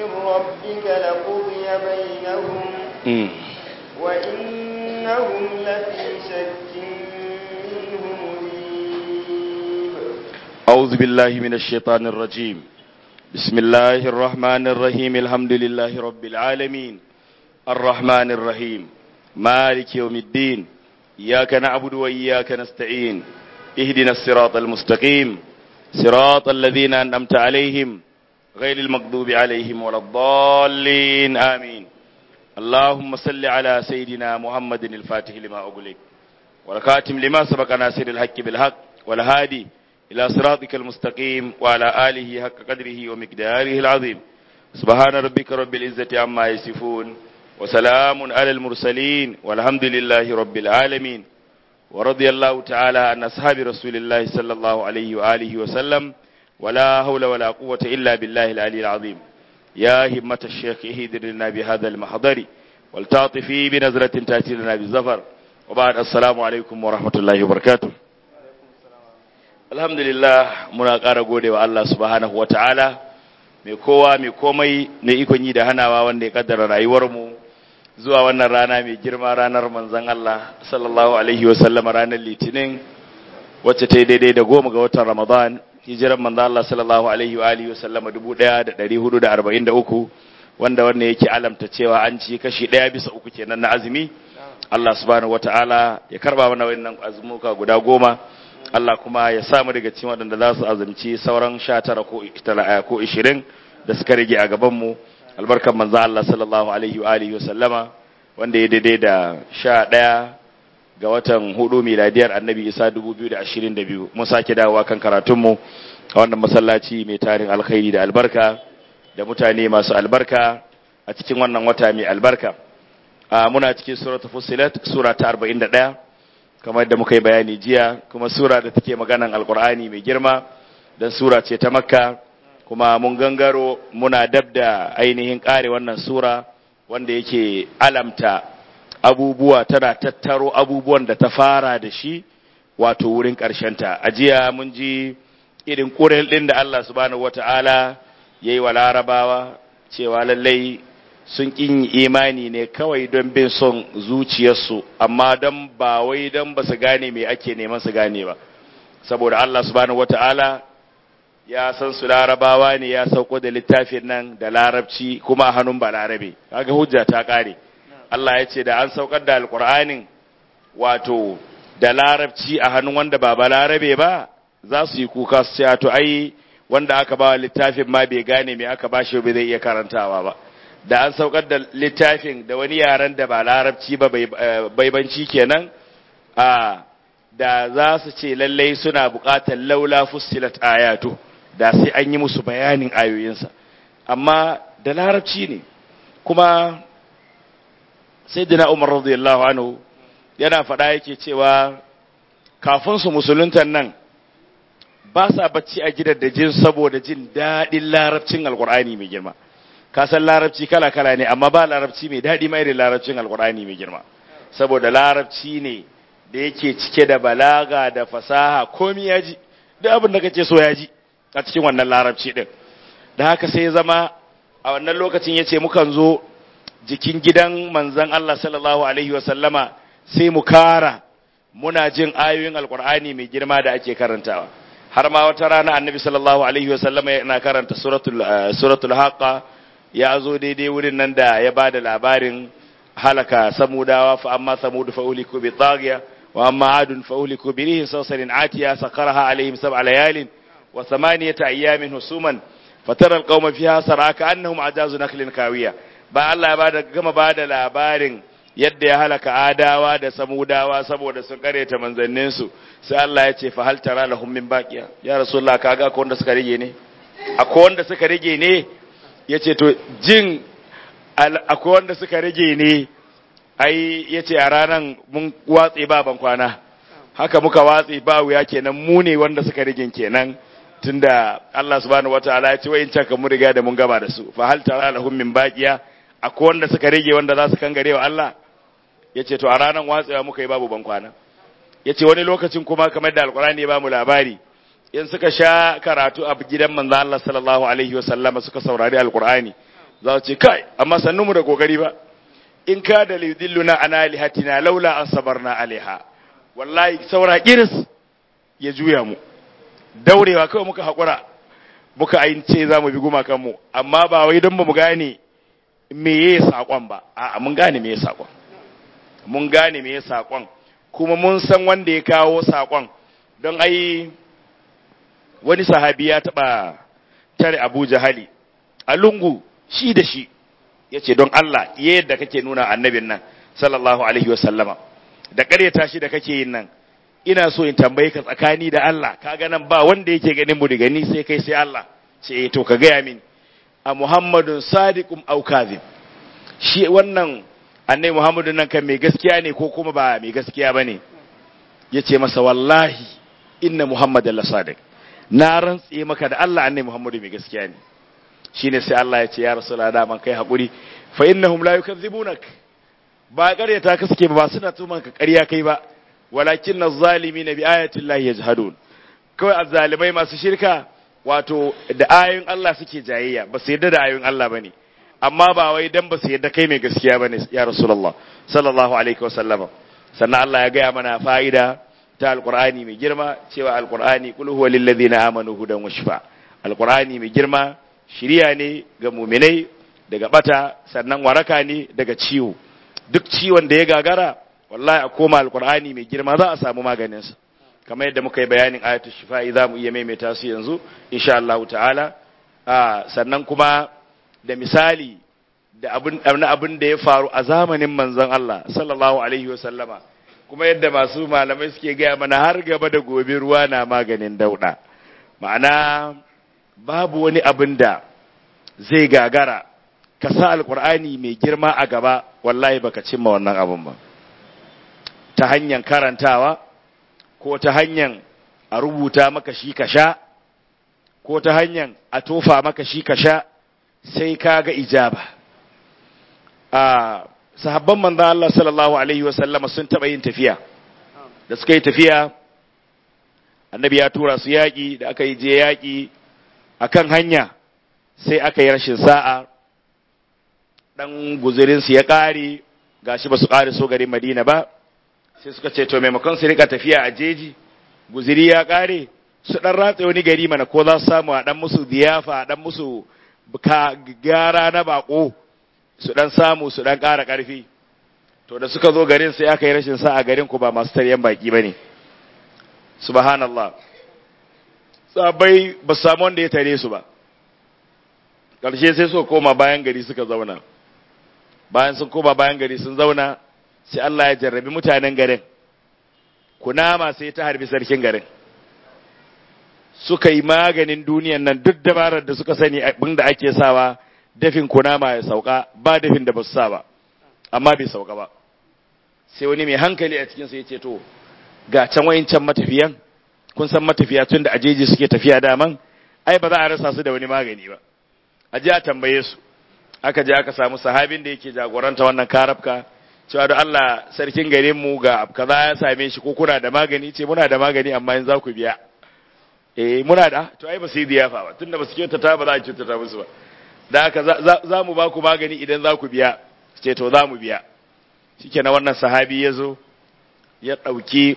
من ربك لقضي بينهم Mm. وإنهم لفي شك منه مريب أعوذ بالله من الشيطان الرجيم بسم الله الرحمن الرحيم الحمد لله رب العالمين الرحمن الرحيم مالك يوم الدين إياك نعبد وإياك نستعين اهدنا الصراط المستقيم صراط الذين أنعمت عليهم غير المغضوب عليهم ولا الضالين آمين اللهم صل على سيدنا محمد الفاتح لما أغلق والخاتم لما سبق ناصر الحق بالحق والهادي إلى صراطك المستقيم وعلى آله حق قدره ومقداره العظيم سبحان ربك رب العزة عما يصفون وسلام على المرسلين والحمد لله رب العالمين ورضي الله تعالى عن أصحاب رسول الله صلى الله عليه وآله وسلم ولا حول ولا قوة إلا بالله العلي العظيم يا همة الشيخ اهدر لنا بهذا المحضر والتعطفي بنظرة تأتي لنا بالزفر وبعد السلام عليكم ورحمة الله وبركاته alhamdulillah muna ƙara gode wa Allah subhanahu wa ta'ala mai kowa mai komai mai ikon yi da hanawa wanda ya kaddara rayuwarmu zuwa wannan rana mai girma ranar manzan Allah sallallahu alaihi wa sallama ranar litinin wacce ta yi daidai da goma ga watan ramadan hijiran manzan Allah sallallahu alaihi wa alihi wa sallama dubu ɗaya da ɗari hudu da arba'in da uku wanda wannan yake alamta cewa an ci kashi ɗaya bisa uku kenan na azumi Allah subhanahu wa ta'ala ya karba mana wannan azumuka guda goma Allah kuma ya samu daga cikin waɗanda za su azumci sauran sha tara ko ishirin da suka rage a gabanmu albarkan manzo Allah sallallahu alaihi wa alihi wasallama wanda ya daidai da sha ɗaya ga watan hudu miladiyar annabi isa dubu biyu da ashirin da biyu mun sake dawowa kan karatunmu a wannan masallaci mai tarin alkhairi da albarka da mutane masu albarka a cikin wannan wata mai albarka muna cikin suratul fusilat sura ta arba'in da ɗaya kamar da muka yi bayani jiya kuma sura da take maganan alkur'ani mai girma don sura ce ta makka kuma mun gangaro muna dab da ainihin kare wannan sura wanda yake alamta abubuwa tana tattaro abubuwan da ta fara da shi wato wurin ta. a jiya mun ji irin ƙurin ɗin da Allah subhanahu wata'ala ya yi wa larabawa cewa lallai sun ƙin imani ne kawai don bin son zuciyarsu amma don ba wai don ba su gane me ake neman su gane ba saboda Allah subhanahu wata'ala ya san su larabawa ne ya sauko da littafin nan da larabci kuma a hannun balarabe kaga hujja ta kare Allah ya ce da an saukar da alkur'anin wato da larabci a hannun wanda ba balarabe ba za su yi kuka su ce to ai wanda aka ba littafin ma bai gane me aka ba shi ba zai iya karantawa ba da an saukar da littafin da wani yaren da ba larabci ba baibanci kenan a da za su ce lallai suna buƙatar laula fussilat ayatu da sai an yi musu bayanin ayoyinsa amma da larabci ne kuma sayyidina Umar radiyallahu anhu yana faɗa yake cewa kafin su musuluntan nan ba sa bacci a gidan da jin saboda jin daɗin larabcin alkur'ani mai girma ka san larabci kala-kala ne amma ba larabci mai daɗi mai da larabcin alkur'ani mai girma saboda larabci ne da yake cike da balaga da fasaha komi ya ji duk abin da kake so ya ji a cikin wannan larabci din da haka sai zama a wannan lokacin ya ce mukan zo jikin gidan manzon Allah sallallahu alaihi wasallama sai mu kara muna jin ayoyin alkur'ani mai girma da ake karantawa har ma wata rana annabi sallallahu alaihi wasallama yana karanta suratul suratul haqa ya zo daidai wurin nan da ya ba da labarin halaka samudawa fa amma samudu fa uliku bi taghiya wa amma adun fa uliku bi rihin sawsarin atiya sakaraha alaihim sab'a layalin wa thamaniyata ayyamin husuman fatara alqawma fiha saraka annahum ajazu naklin kawiya ba Allah ya bada gama bada labarin yadda ya halaka adawa da samudawa saboda sun kareta manzannin su sai Allah ya ce fa hal tara lahum min baqiya ya rasulullah kaga akwai wanda suka rige ne akwai wanda suka rige ne ya ce to jin akwai wanda suka rage ne ai ya ce a ranar mun watse ba ban kwana haka muka watse ba wuya kenan mu ne wanda suka rage kenan tunda Allah subhanahu wataala ya ce wayin can mu riga da mun gaba da su fa hal tara lahum min baqiya akwai wanda suka rage wanda za su kangare wa Allah ya ce to a ranar watsewa muka yi babu ban kwana ya ce wani lokacin kuma kamar da alkurani ya ba mu labari in suka sha karatu a gidan manzo Allah sallallahu alaihi wa sallama suka saurari alkur'ani za su ce kai amma sannu mu da kokari ba in ka da lidilluna ana lihatina laula an sabarna alaiha wallahi saura kiris ya juya mu daurewa kawai muka haƙura muka ayin ce za mu bi gumakanmu amma ba wai don ba mu gane me ya saƙon ba a mun gane me ya saƙon mun gane me ya saƙon kuma mun san wanda ya kawo saƙon don ai wani sahabi ya taɓa tare abu jahali a lungu shi da shi ya ce don Allah yadda kake nuna annabin nan sallallahu alaihi wasallama da ƙaryata shi da kake yin nan ina so in tambaye ka tsakani da Allah kaga nan ba wanda yake ganin mu daga ni sai kai sai Allah ce to ka gaya mini a Muhammadun sadiqum aw kadhib shi wannan annabi Muhammadun nan kan mai gaskiya ne ko kuma ba mai gaskiya bane yace masa wallahi inna Muhammadan la sadiq na rantse maka da Allah annabi Muhammadu mai gaskiya ne shine sai Allah ya ce ya rasulullah da man kai hakuri fa innahum la yukadzibunak ba ƙaryata ka suke ba suna tuman ka ƙarya kai ba walakin na zalimi na bi ayatin lahi ya jihadun kawai azzalimai masu shirka wato da ayoyin Allah suke jayayya ba su yadda da ayoyin Allah ba ne amma ba wai dan ba su yadda kai mai gaskiya ba ne ya rasulallah sallallahu alaihi wasallama sannan Allah ya gaya mana fa'ida ta alqur'ani mai girma cewa alqur'ani qul huwa lil ladina amanu hudan wa shifa alqur'ani mai girma shiriya ne ga mu'minai daga bata sannan waraka ne daga ciwo duk ciwon da ya gagara wallahi a koma alkur'ani mai girma za a samu maganinsa kamar yadda muka yi bayanin ayatul shifa'i za mu iya maimaita su yanzu insha Allah ta'ala sannan kuma da misali da abin abin da ya faru a zamanin manzon Allah sallallahu alaihi wa sallama kuma yadda masu malamai suke gaya mana har gaba da gobe ruwa na maganin dauda ma'ana babu wani abin da zai gagara ka sa alkur'ani mai girma a gaba wallahi baka cimma wannan abin ba ta hanyar karantawa ko ta hanyar a rubuta maka shi ka sha ko ta hanyar a tofa maka shi ka sha sai ka ga ijaba a sahabban manzan Allah sallallahu alaihi wasallama sun taɓa yin tafiya da suka yi tafiya annabi ya tura su yaƙi da aka yi je yaƙi a kan hanya sai aka yi rashin sa'a ɗan guzurinsu ya ƙare gashi ba su ƙare so garin madina ba sai suka ce to maimakon su rika tafiya a jeji guziri ya kare su dan ratse wani gari mana ko za su samu a dan musu diyafa a dan musu gara na bako su dan samu su dan kara karfi to da suka zo garin sai aka yi rashin sa a garin ku ba masu taryan baki bane subhanallah sabai ba su samu wanda ya tare su ba ƙarshe sai suka koma bayan gari suka zauna bayan sun koma bayan gari sun zauna sai Allah ya jarrabi mutanen garin kunama sai ta harbi sarkin garin suka yi maganin duniyan nan duk dabarar da suka sani abin da ake sawa dafin kunama ya sauka ba dafin da ba su sa ba amma bai sauka ba sai wani mai hankali a cikinsu ya ce to ga can wayancan matafiyan kun san matafiya tun da ajeji suke tafiya daman ai ba za a rasa su da wani magani ba a je a tambaye su aka je aka samu sahabin da yake jagoranta wannan karabka cewa da Allah sarkin garin mu ga kaza ya same shi ko kuna da magani ce muna da magani amma in za ku biya eh muna da to ai ba su yi diyafa ba tunda ba su kyautata ba za a kyautata musu ba da haka za mu ba ku magani idan za ku biya ce to za mu biya shikenan wannan sahabi ya zo ya ɗauki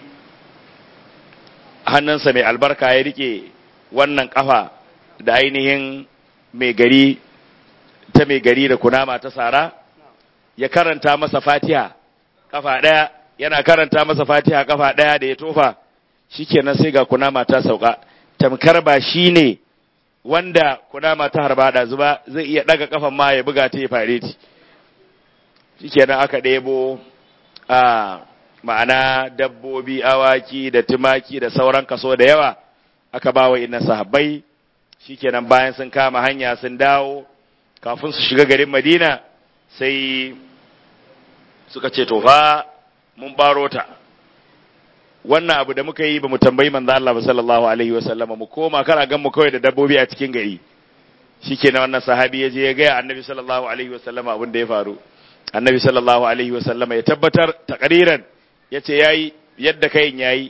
hannunsa mai albarka ya rike wannan kafa da ainihin mai gari ta mai gari da kunama ta sara ya karanta masa fatiha kafa ɗaya yana karanta masa fatiha kafa ɗaya da ya tofa shikenan sai ga kunama ta sauka tamkar ba shi ne wanda kunama ta harba da zuba zai iya ɗaga kafan ma ya buga ta ya fare ti shikenan aka ɗebo a ma'ana dabbobi awaki da tumaki da sauran kaso da yawa aka ba wa inna sahabbai shikenan bayan sun kama hanya sun dawo kafin su shiga garin madina sai suka ce to fa mun baro ta wannan abu da muka yi ba mu tambayi manzo Allah ba sallallahu alaihi wa sallam mu koma kar gan mu kawai da dabbobi a cikin gari shikenan wannan sahabi ya je ya ga annabi sallallahu alaihi wa sallam abin da ya faru annabi sallallahu alaihi wa sallam ya tabbatar takriran yace yayi yadda kayin yayi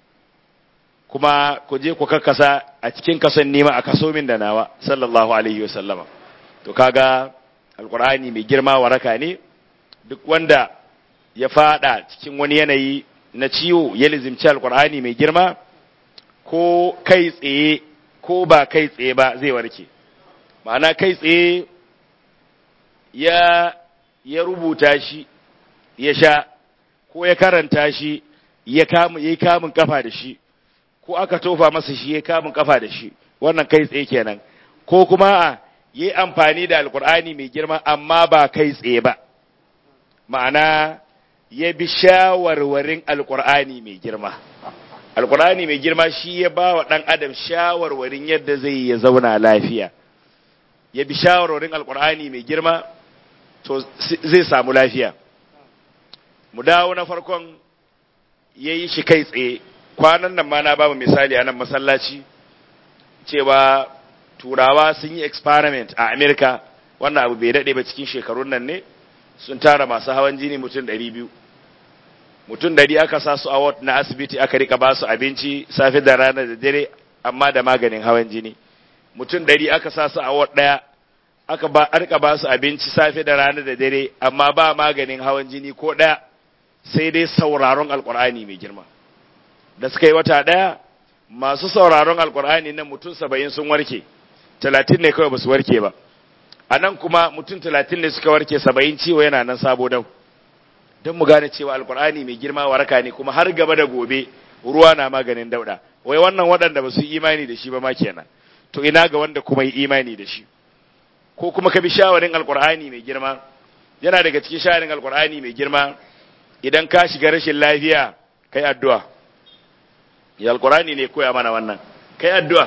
kuma ku je ku kakkasa a cikin kasan nima a kaso min da nawa sallallahu alaihi wa sallama to kaga alkur'ani mai girma waraka ne duk wanda ya fada cikin wani yanayi na ciwo ya lizimci alkur'ani mai girma ko kai tsaye ko ba kai tsaye ba zai warke ma'ana kai tsaye ya ya rubuta shi ya sha ko ya karanta shi ya kamu ya kamun kafa da shi ko aka tofa masa shi ya kamun kafa da shi wannan kai tsaye kenan ko kuma a yi amfani da alkur'ani mai girma amma ba kai tsaye ba ma'ana ya bi shawarwarin alkur'ani mai girma alkur'ani mai girma shi ya ba wa ɗan adam shawarwarin yadda zai ya zauna lafiya ya bi shawarwarin alkur'ani mai girma to zai samu lafiya mu dawo na farkon ya yi shi kai tsaye kwanan nan ma na ba mu misali a nan masallaci cewa turawa sun yi experiment a amerika wannan abu bai daɗe ba cikin shekarun nan ne sun tara masu hawan jini mutum ɗari biyu mutum ɗari aka sa su a ward na asibiti aka rika ba su abinci safe da rana da dare amma da maganin hawan jini mutum ɗari aka sa su a ward ɗaya aka ba rika ba su abinci safe da rana da dare amma ba maganin hawan jini ko ɗaya sai dai sauraron alkur'ani mai girma da suka yi wata ɗaya masu sauraron alkur'ani nan mutum saba'in sun warke talatin ne kawai ba su warke ba a nan kuma mutum talatin ne suka warke saba'in ciwo yana nan sabo dau don mu gane cewa alkur'ani mai girma waraka ne kuma har gaba da gobe ruwa na maganin dauda wai wannan waɗanda ba su yi imani da shi ba ma kenan to ina ga wanda kuma yi imani da shi ko kuma ka bi shawarin alkur'ani mai girma yana daga cikin shawarin alkur'ani mai girma idan ka shiga rashin lafiya kai addu'a ya alkur'ani ne koya mana wannan kai addu'a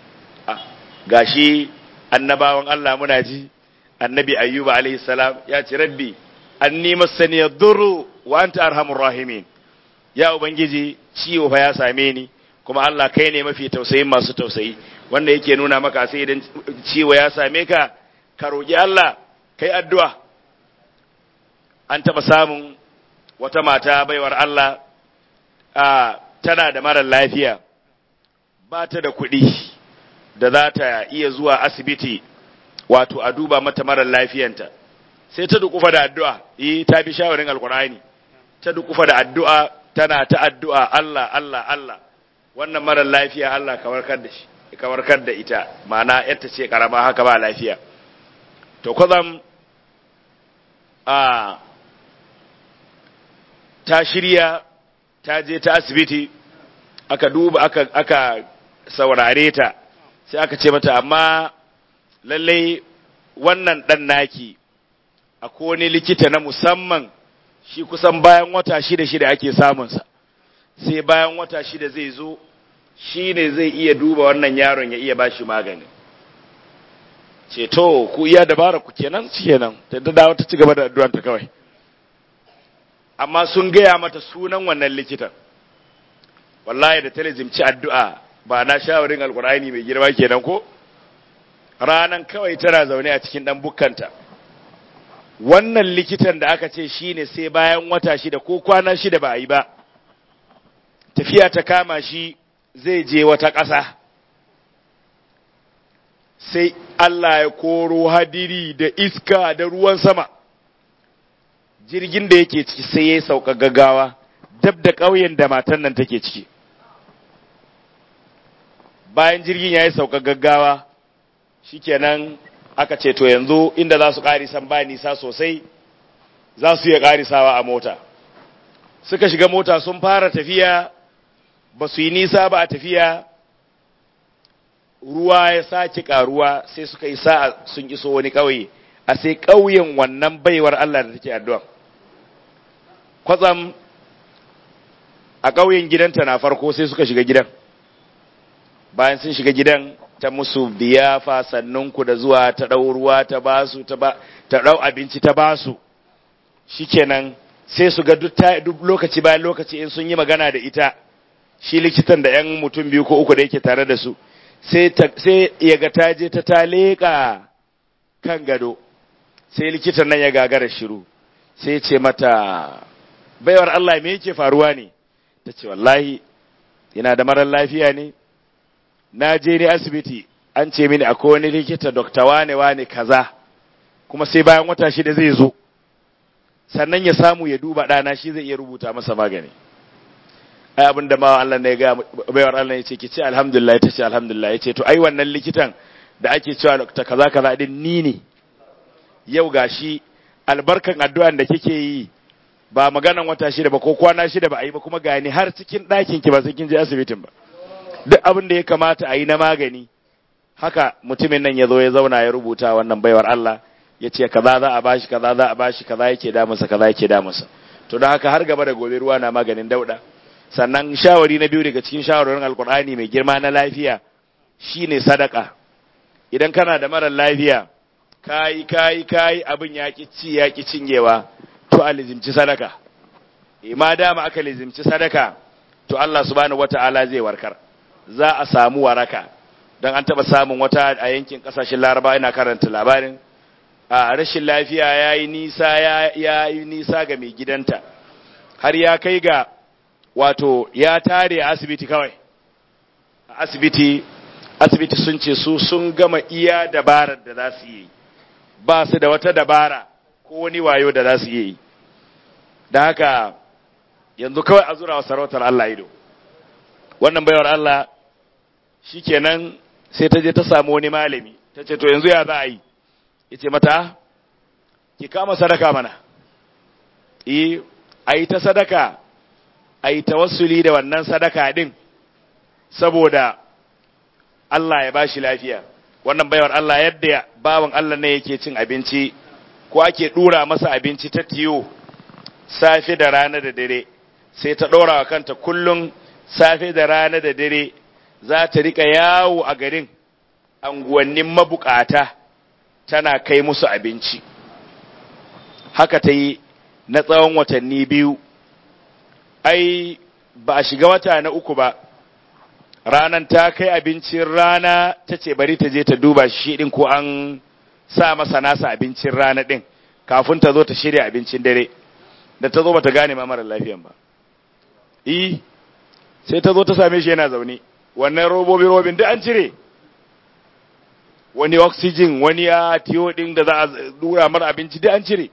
gashi annabawan Allah muna ji annabi ayyuba alaihi salam ya ce rabbi anni masani yadurru wa anta arhamur rahimin ya ubangiji ciwo fa ya same ni kuma Allah kai ne mafi tausayin masu tausayi wanda yake nuna maka sai idan ciwo ya same ka ka roki Allah kai addu'a an taba samun wata mata baiwar Allah a tana da mara lafiya ba ta da kuɗi da za ta iya zuwa asibiti wato a duba mata mara lafiyanta sai ta dukufa da addu'a yi ta bi shawarin alkur'ani ta dukufa da addu'a tana ta addu'a Allah Allah Allah wannan mara lafiya Allah ka warkar da shi ka warkar da ita ma'ana yadda ce karama haka ba lafiya to kwazam a ta shirya ta je ta asibiti aka duba aka aka saurare ta sai aka ce mata amma lallai wannan ɗan naki a wani likita na musamman shi kusan bayan wata shida shida ake samunsa sai bayan wata shida zai zo shi ne zai iya duba wannan yaron ya iya ba shi magani ce to ku iya dabara ku kenan kenan ta dawo ta ci gaba da addu'anta kawai amma sun gaya mata sunan wannan likitan wallahi da talazimci addu'a ba na shawarin alkur'ani mai girma kenan ko ranan kawai tana zaune a cikin dan bukkanta wannan likitan da aka ce shine sai bayan wata shida ko kwana shida ba a yi ba tafiya ta kama shi zai je wata ƙasa sai Allah ya koro hadiri da iska da ruwan sama jirgin da yake ciki sai ya sauka gaggawa dab da ƙauyen da matan nan take ciki bayan jirgin ya yi sauka gaggawa shikenan aka ce to yanzu inda za su ƙarisan ba nisa sosai za su iya ƙarisawa a mota suka shiga mota sun fara tafiya ba su yi nisa ba a tafiya ruwa ya sake ƙaruwa sai suka yi sa'a sun iso wani ƙauye a sai ƙauyen wannan baiwar Allah da take addu'a kwatsam a ƙauyen gidanta na farko sai suka shiga gidan bayan sun shiga gidan ta musu biyafa sannunku da zuwa ta ɗau ruwa ta basu ta ba ta ɗau abinci ta basu shikenan sai su ga duk lokaci bayan lokaci in sun yi magana da ita shi likitan da yan mutum biyu ko uku da yake tare da su sai sai ya ga ta je ta taleka kan gado sai likitan nan ya gagara shiru sai ce mata baiwar Allah me yake faruwa ne ta ce wallahi ina da marar lafiya ne na je ni asibiti an ce mini akwai wani likita dokta wane wane kaza kuma sai bayan wata shida zai zo sannan ya samu ya duba ɗana shi zai iya rubuta masa magani ai abin da ma Allah ne ya ga baiwar Allah ya ce ki ce alhamdulillah ta ce alhamdulillah ya ce to ai wannan likitan da ake cewa ta kaza kaza din ni ne yau gashi albarkan addu'an da kike yi ba maganan wata shida ba ko kwana shida ba a yi ba kuma gani har cikin ɗakin ki ba sai kin je asibitin ba duk abin da ya kamata a yi na magani haka mutumin nan ya zo ya zauna ya rubuta wannan baiwar Allah ya ce kaza za a bashi kaza za a bashi kaza yake damunsa kaza yake damunsa to don haka har gaba da gobe ruwa na maganin dauda sannan shawari na biyu daga cikin shawarorin alkur'ani mai girma na lafiya shine sadaka idan kana da marar lafiya kayi kayi kayi abin ya ki ci ya ki cinyewa to a lizimci sadaka ma dama aka lizimci sadaka to Allah subhanahu wata'ala zai warkar za a samu waraka don an taɓa samun wata a yankin ƙasashen laraba ina karanta labarin a rashin lafiya ya yi nisa ya yi nisa ga mai gidanta har ya kai ga wato ya tare a asibiti kawai a asibiti asibiti sun ce su sun gama iya dabarar da za su yi ba su da wata dabara ko wani wayo da za su yi da haka yanzu kawai a zura wa sarautar Allah ido wannan baiwar Allah shikenan sai ta je ta samu wani malami ta ce to yanzu ya za a yi ya ce mata ki kama sadaka mana eh a yi ta sadaka a yi tawassuli da wannan sadaka din saboda Allah ya bashi lafiya wannan baiwar Allah yadda bawan Allah ne yake cin abinci ko ake dura masa abinci ta tiyo safe da rana da dare sai ta ɗora wa kanta kullum safe da rana da dare za ta rika yawo a garin anguwannin mabukata tana kai musu abinci haka ta yi na tsawon watanni biyu ai ba a shiga wata na uku ba ranan ta kai abincin rana ta ce bari ta je ta duba shi ɗin ko an sa masa nasa abincin rana ɗin kafin ta zo ta shirya abincin dare da ta zo ba ta gane ma mara lafiyan ba i sai ta zo ta same shi yana zaune wannan robobi robin duk an cire wani oxygen wani ya tiyo din da za a dura mara abinci duk an cire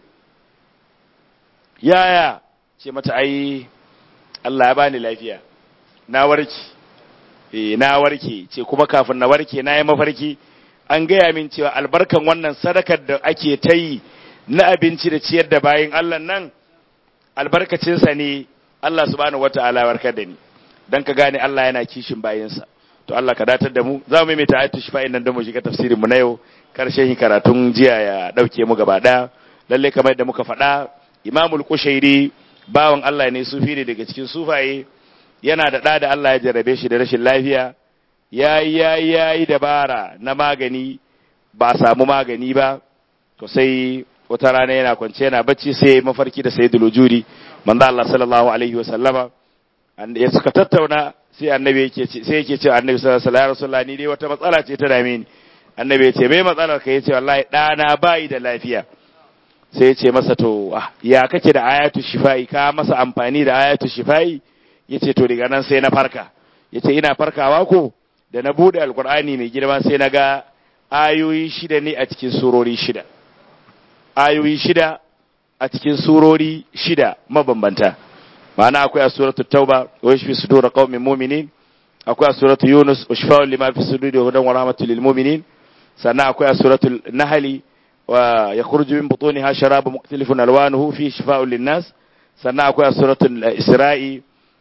yaya ce mata ai Allah ya bani lafiya na warke eh na warke ce kuma kafin na warke na yi mafarki an gaya min cewa albarkan wannan sadakar da ake ta yi na abinci da ciyar da bayin Allah nan albarkacinsa ne Allah subhanahu wataala warkar da ni dan ka gane Allah yana kishin bayinsa to Allah ka datar da mu za mu yi ta ayatu shifa'in nan don mu shiga tafsirin mu na yau karshen karatun jiya ya dauke mu gaba daya lalle kamar yadda muka faɗa Imamul Qushairi bawan Allah ne sufi ne daga cikin sufaye yana da ɗa da Allah ya jarrabe shi da rashin lafiya yayi yayi yayi dabara na magani ba samu magani ba to sai wata rana yana kwance yana bacci sai mafarki da sayyidul wujudi manzo Allah sallallahu alaihi wa sallama ya suka tattauna sai annabi yake ce sai yake ce annabi sallallahu alaihi wasallam ni dai wata matsala ce ta dame ni annabi ya ce me matsalar ka yace wallahi dana bai da lafiya sai ya ce masa to ya kake da ayatu shifai ka masa amfani da ayatu shifai yace to daga nan sai na farka yace ina farkawa ko da na bude alqur'ani mai girma sai na ga ayoyi shida ne a cikin surori shida ayoyi shida a cikin surori shida mabambanta ma'ana akwai a suratul tauba wa yashfi sudur qaumin mu'minin akwai a suratul yunus wa shifa'un lima fi suduri wa hudan wa rahmatul lil mu'minin sannan akwai a suratul nahl wa yakhruju min butuniha sharabun mukhtalifun alwanuhu fi shifa'un lin nas sannan akwai a suratul isra'i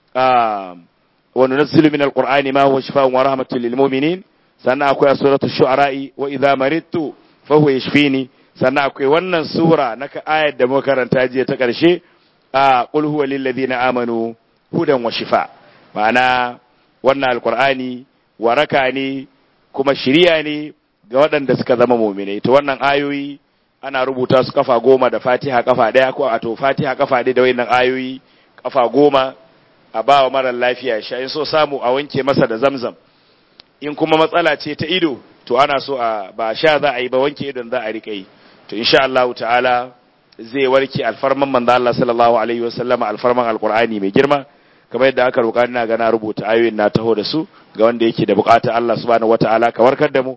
wa nunazzilu min alqur'ani ma huwa shifa'un wa rahmatul lil mu'minin sannan akwai a suratul shu'ara'i wa idha maridtu fa huwa yashfini sannan akwai wannan sura na ayar da muka karanta jiya ta ƙarshe a qul huwa lil ladina amanu hudan wa shifa ma'ana wannan alqur'ani waraka ne kuma shiriya ne ga waɗanda suka zama mu'minai to wannan ayoyi ana rubuta su kafa goma da fatiha kafa ɗaya ko a to fatiha kafa ɗaya da wayannan ayoyi kafa goma a ba wa marar lafiya sha in so samu a wanke masa da zamzam in kuma matsala ce ta ido to ana so a ba sha za a yi ba wanke idon za a rika yi to insha Allah ta'ala zai warke alfarman manzo Allah sallallahu alaihi wasallama alfarman alqur'ani mai girma kamar yadda aka roƙa ina ga na rubuta ayoyin na taho da su ga wanda yake da bukata Allah subhanahu wataala ka warkar da mu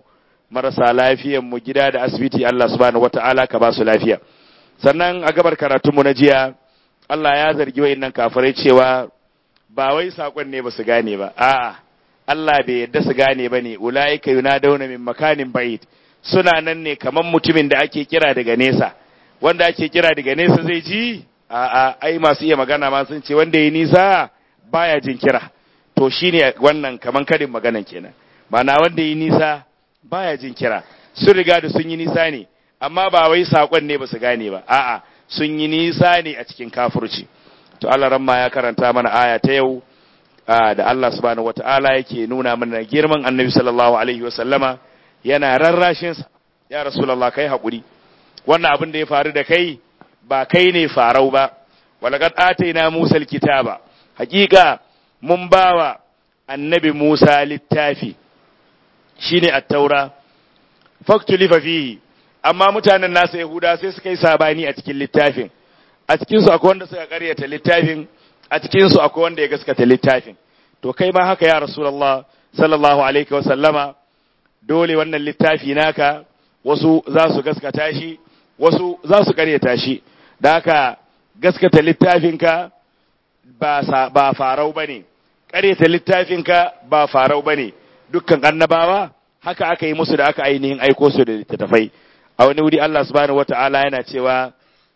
marasa lafiyan mu gida da asibiti Allah subhanahu wata'ala ka ba su lafiya sannan a gabar karatunmu na jiya Allah ya zargi wayannan kafirai cewa ba wai sakon ne ba su gane ba a'a Allah bai yadda su gane ba ne ulaika yunadawna min makanin ba'id suna nan ne kaman mutumin da ake kira daga nesa wanda ake kira daga nesa zai ji a'a ai masu iya magana ma sun ce wanda yi nisa baya jin kira to shine wannan kaman karin maganan kenan mana wanda yi nisa baya jin kira sun riga da sun yi nisa ne amma ba wai sakon ne ba su gane ba a'a sun yi nisa ne a cikin kafirci to Allah ramma ya karanta mana aya ta yau da Allah subhanahu wataala yake nuna mana girman Annabi sallallahu alaihi wasallama yana rarrashin sa ya rasulullah kai hakuri wannan abin da ya faru da kai ba kai ne farau ba walaqad ataina Musa alkitaba hakika mun bawa annabi Musa littafi shine at-taura faktulifa fihi amma mutanen nasa Yahuda sai suka yi sabani a cikin littafin a cikin su akwai wanda suka karyata littafin a cikin su akwai wanda ya gaskata littafin to kai ma haka ya rasulullah sallallahu alaihi wa sallama dole wannan littafi naka wasu za su gaskata shi wasu za su karyata shi da haka gaskata littafinka ba ba farau bane karyata littafinka ba farau bane dukkan annabawa haka aka yi musu da aka ainihin aiko su da littattafai a wani wuri Allah subhanahu wata'ala yana cewa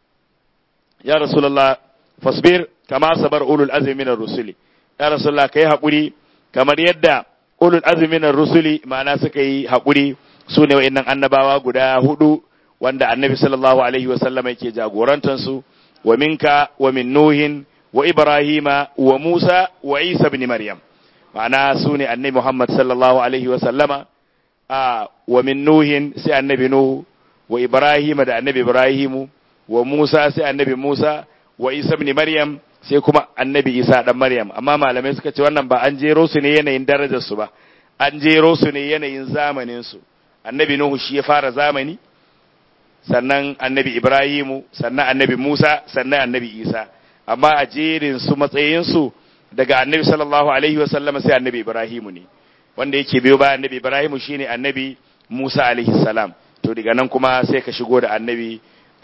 ya rasulullah fasbir kama sabar ulul azmi minar rusuli ya rasulullah kai hakuri kamar yadda ulul azmi minar rusuli ma'ana suka yi hakuri su ne wa'annan annabawa guda hudu wanda annabi sallallahu alaihi wa sallam yake jagorantar su wa minka wa min nuhin wa ibrahima wa musa wa isa ibn maryam ma'ana su ne annabi muhammad sallallahu alaihi wa sallama a wa min nuhin sai annabi nuhu wa ibrahima da annabi ibrahimu wa musa sai annabi musa wa isa ibn maryam sai kuma annabi isa dan maryam amma malamai suka ce wannan ba an jero su ne yanayin darajar su ba an jero su ne yanayin zamanin su annabi nuhu shi ya fara zamani sannan annabi ibrahimu sannan annabi musa sannan annabi isa amma a jerin su matsayin su daga annabi sallallahu alaihi wa sallama sai annabi ibrahimu ne wanda yake biyo bayan annabi ibrahimu shine annabi musa alaihi salam to daga nan kuma sai ka shigo da annabi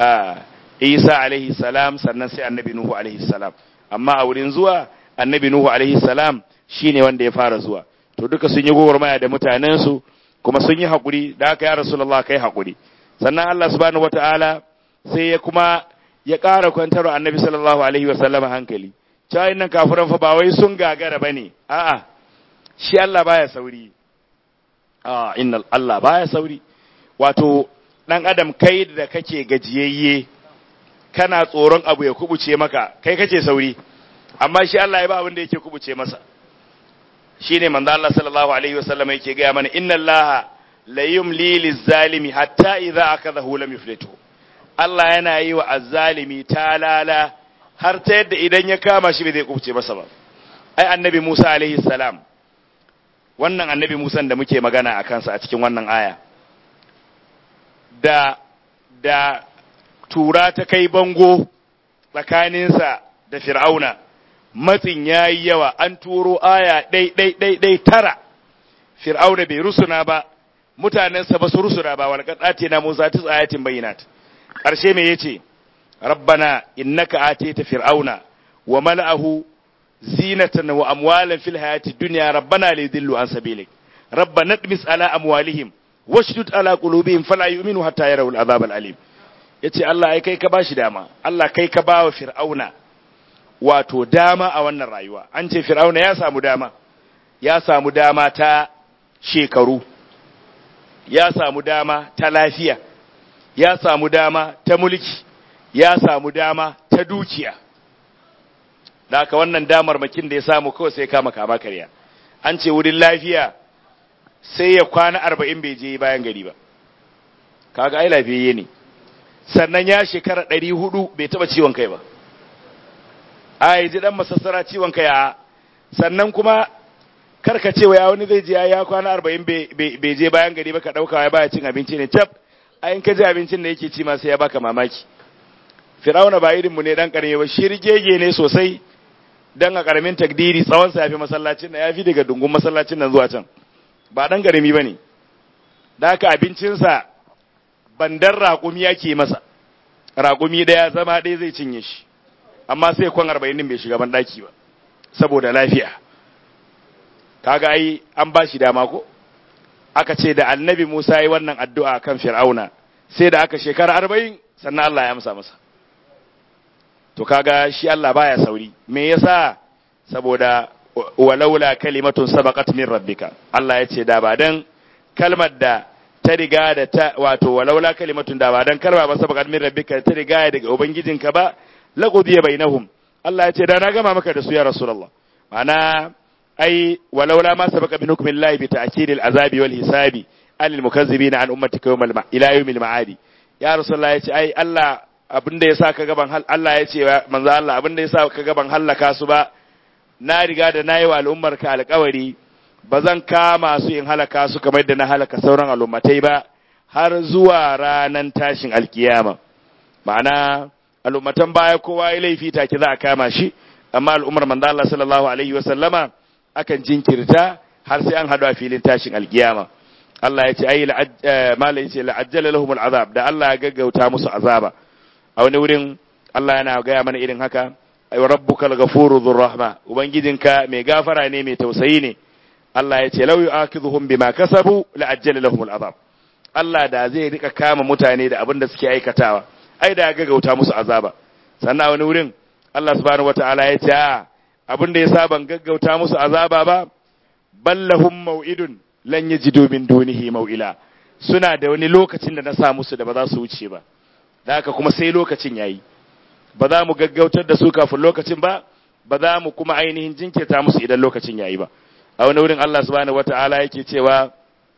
isa alaihi salam sannan sai annabi nuhu alaihi salam amma a wurin zuwa annabi nuhu alaihi salam shine wanda ya fara zuwa to duka sun yi gwagwarmaya da mutanensu kuma sun yi haƙuri da aka ya rasulullah kai haƙuri sannan allah subhanahu wataala sai ya kuma ya ƙara kwantarwa annabi sallallahu alaihi wasallam hankali cewa nan kafiran fa ba wai sun gagara bane a'a shi allah baya sauri a inna allah baya sauri wato ɗan adam kai da kake gajiyayye kana tsoron abu ya kubuce maka kai kake sauri amma shi Allah ya ba abin da yake kubuce masa shine manzo Allah sallallahu alaihi wasallam yake ga mana inna Allah la yumli lizalimi hatta idza akadahu lam yuflitu Allah yana yi wa azzalimi talala har ta yadda idan ya kama shi bai zai kubuce masa ba ai annabi Musa alaihi salam wannan annabi Musa da muke magana a kansa a cikin wannan aya da da tura ta kai bango tsakaninsa da fir'auna matsin ya yi yawa an turo aya ɗai ɗai ɗai ɗai tara fir'auna bai rusuna ba mutanensa ba su rusuna ba wal qadati na musa tis ayatin bayyinat ƙarshe me yace rabbana innaka atita fir'auna wa mala'ahu zinatan wa amwalan fil hayati dunya rabbana lidillu an sabilik rabbana tmis ala amwalihim washdud ala qulubihim fala yu'minu hatta yarawul azab al alim yace Allah ai kai ka bashi dama Allah kai ka bawa fir'auna wato dama a wannan rayuwa an ce fir'auna ya samu dama ya samu dama ta shekaru ya samu dama ta lafiya ya samu dama ta mulki ya samu dama ta dukiya da haka wannan damar makin da ya samu kawai sai kama kama karya an ce wurin lafiya sai ya kwana arba'in bai je bayan gari ba kaga ai lafiyayye ne sannan ya shekara ɗari hudu bai taɓa ciwon kai ba a yi ji ɗan masassara ciwon kai a sannan kuma karka cewa ya wani zai je ya kwana arba'in bai je bayan gari ba ka ɗauka ya baya cin abinci ne cap a in ka ji abincin da yake ci ma sai ya baka mamaki firawuna ba irinmu ne ɗan ƙarami ba shirgege ne sosai dan a ƙaramin takdiri tsawonsa ya fi masallacin nan ya fi daga dungun masallacin nan zuwa can ba ɗan ƙarami ba ne da haka abincinsa bandar raƙumi yake masa raƙumi ɗaya zama ɗaya zai cinye shi amma sai kwan arba'in bai shiga ban ɗaki ba saboda lafiya kaga ai an ba shi dama ko aka ce da annabi Musa yi wannan addu'a kan Fir'auna sai da aka shekara arba'in sannan Allah ya amsa masa to kaga shi Allah baya sauri me yasa saboda walaula kalimatun sabaqat min rabbika Allah ya ce da ba dan kalmar da ta riga da ta wato walaula kalimatun da ba dan kalma ba sabaqat min rabbika ta riga daga ubangijinka ba laqudiya bainahum Allah ya ce da na gama maka da su ya rasulullah ma'ana ai walaula ma sabaqa min hukmillahi bi ta'kid al-azabi wal hisabi alil mukazzibin an ummatika yawmal ila yawmil ma'adi ya rasulullah ya ce ai Allah abinda yasa ka gaban hal Allah ya ce manzo Allah abinda yasa ka gaban hallaka su ba na riga da nayi wa al'ummar ka alƙawari ba zan kama su in halaka su kamar da na halaka sauran al'ummatai ba har zuwa ranan tashin alkiyama ma'ana al'ummatan baya kowa ya laifi take za a kama shi amma al'ummar manzo Allah sallallahu alaihi wa sallama akan jinkirta har sai an hadu a filin tashin alkiyama Allah ya ce ai mala ya ce la'ajjala lahum al'azab da Allah ya gaggauta musu azaba a wani wurin Allah yana gaya mana irin haka ay rabbukal ghafuru dhur rahma ubangijinka mai gafara ne mai tausayi ne Allah ya ce law yu'akhidhuhum bima kasabu la'ajjala lahum al'azab Allah da zai rika kama mutane da abin da suke aikatawa ai da ya gaggauta musu azaba sannan a wani wurin Allah subhanahu wataala ya ce abin da yasa ban gaggauta musu azaba ba ballahum mau'idun lan yajidu min dunihi mau'ila suna da wani lokacin da na sa musu da ba za su wuce ba da haka kuma sai lokacin yayi ba za mu gaggautar da su kafin lokacin ba ba za mu kuma ainihin jinkirta musu idan lokacin yayi ba a wani wurin Allah subhanahu wataala yake cewa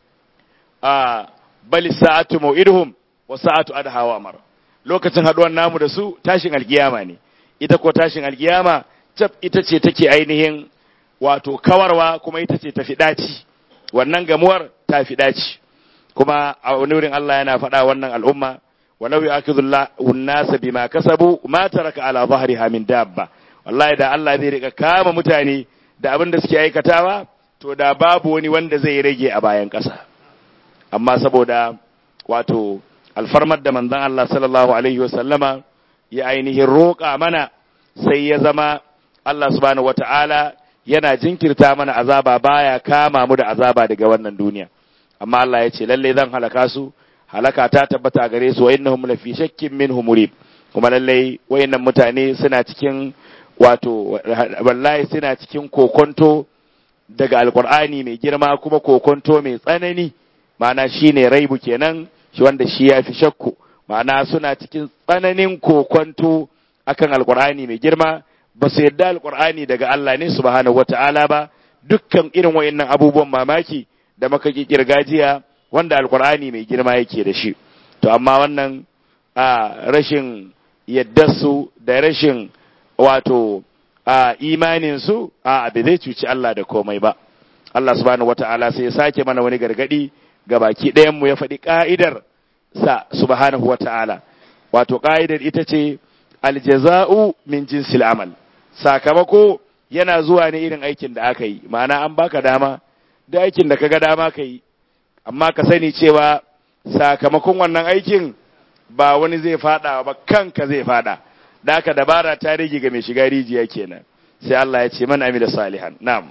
a bali sa'atu mau'iduhum wa sa'atu adha wa amara lokacin haduwar namu da su tashin alkiyama ne ita ko tashin alkiyama tab ita ce take ainihin wato kawarwa kuma ita ce tafi daci wannan gamuwar ta fi daci kuma a wani wurin Allah yana faɗa wannan al'umma walau ya'khudhullahu an-nasa bima kasabu ma taraka ala dhahriha min dabba wallahi da Allah zai rika kama mutane da abin da suke aikatawa to da babu wani wanda zai rage a bayan ƙasa amma saboda wato alfarmar da manzon Allah sallallahu alaihi wasallama ya ainihin roƙa mana sai ya zama Allah subhanahu wata'ala yana jinkirta mana azaba baya kama mu da azaba daga wannan duniya amma Allah ya ce lalle zan halaka su halaka ta tabbata gare su wa innahum lafi shakkin minhu murib kuma lalle wayannan mutane suna cikin wato wallahi suna cikin kokonto daga alqur'ani mai girma kuma kokonto mai tsanani ma'ana shine raibu kenan shi wanda shi ya fi shakku ma'ana suna cikin tsananin kokonto akan alqur'ani mai girma ba su yadda alqur'ani daga Allah ne subhanahu wata'ala ba dukkan irin wayannan abubuwan mamaki da makaki kirgajiya wanda alqur'ani mai girma yake da shi to amma wannan a rashin yaddarsu da rashin wato a imaninsu a bai zai cuci Allah da komai ba Allah subhanahu wata'ala sai ya sake mana wani gargadi ga baki ɗayanmu ya faɗi ƙa'idar sa subhanahu wata'ala wato ƙa'idar ita ce aljaza'u min jinsil amal sakamako yana zuwa ne irin aikin da aka yi ma'ana an baka dama da aikin da kaga dama ka yi amma ka sani cewa sakamakon wannan aikin ba wani zai fada ba kanka zai fada da aka dabara ta rage ga mai shiga rijiya kenan sai Allah ya ce man amila salihan na'am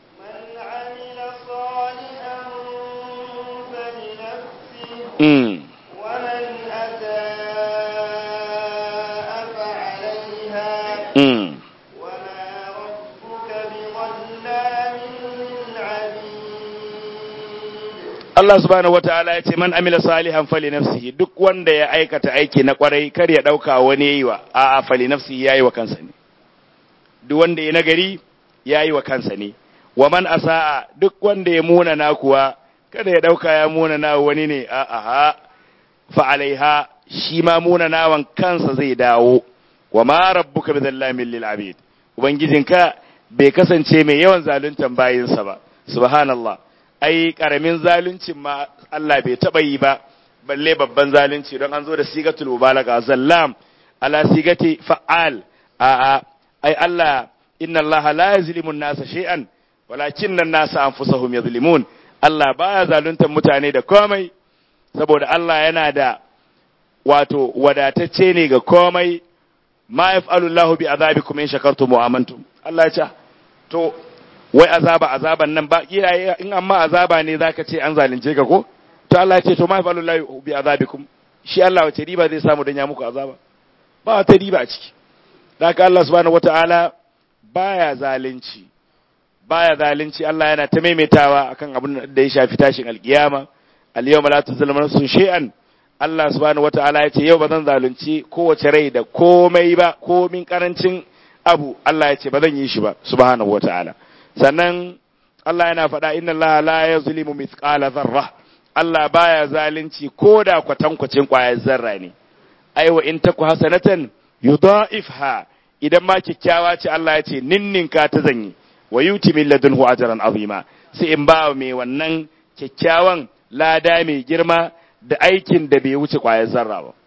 mm mm Allah subhanahu wataala ya ce man amila salihan fali nafsihi duk wanda ya aikata aiki na kwarai kar ya dauka wani yayi wa a'a fali nafsihi yayi wa kansa ne duk wanda ya nagari yayi wa kansa ne wa man asaa duk wanda ya muna na kuwa kada ya dauka ya muna na wani ne a'a ha fa alaiha shi ma muna nawan kansa zai dawo wa ma rabbuka bidhallamin lil abid ubangijinka bai kasance mai yawan zaluntan bayinsa ba subhanallah ai karamin zaluncin ma Allah bai taba yi ba balle babban zalunci don an zo da sigatul mubalaga zallam ala sigati fa'al a a ai Allah inna Allah la yazlimu an-nasa shay'an walakinna an-nasa anfusahum yazlimun Allah baya zaluntar mutane da komai saboda Allah yana da wato wadatacce ne ga komai ma yaf'alu Allahu bi azabikum in shakartum wa amantum Allah ya ce to wai azaba azaban nan ba kiyaye in amma azaba ne zaka ce an zalunce ka ko to Allah ya ce to ma yaf'alu Allahu bi azabikum shi Allah wace riba zai samu dan ya muku azaba ba wata riba a ciki haka Allah subhanahu wataala baya zalunci baya zalunci Allah yana ta maimaitawa akan abin da ya shafi tashin alkiyama al-yawma la tuzlamu nafsun shay'an Allah subhanahu wataala ya ce yau ba zan zalunci kowace rai da komai ba komin karancin abu Allah ya ce ba zan yi shi ba subhanahu wataala sannan Allah yana faɗa inna Allah la yazlimu mithqala dharra Allah baya zalunci ko da kwatankwacin ƙwayar zarra ne aiwa in taku hasanatan yudha'ifha idan ma kyakkyawa ce Allah ya ce ninninka ta zanyi wa yuti min ladunhu ajran azima sai in ba mai wannan kyakkyawan lada mai girma da aikin da bai wuce ƙwayar zarra ba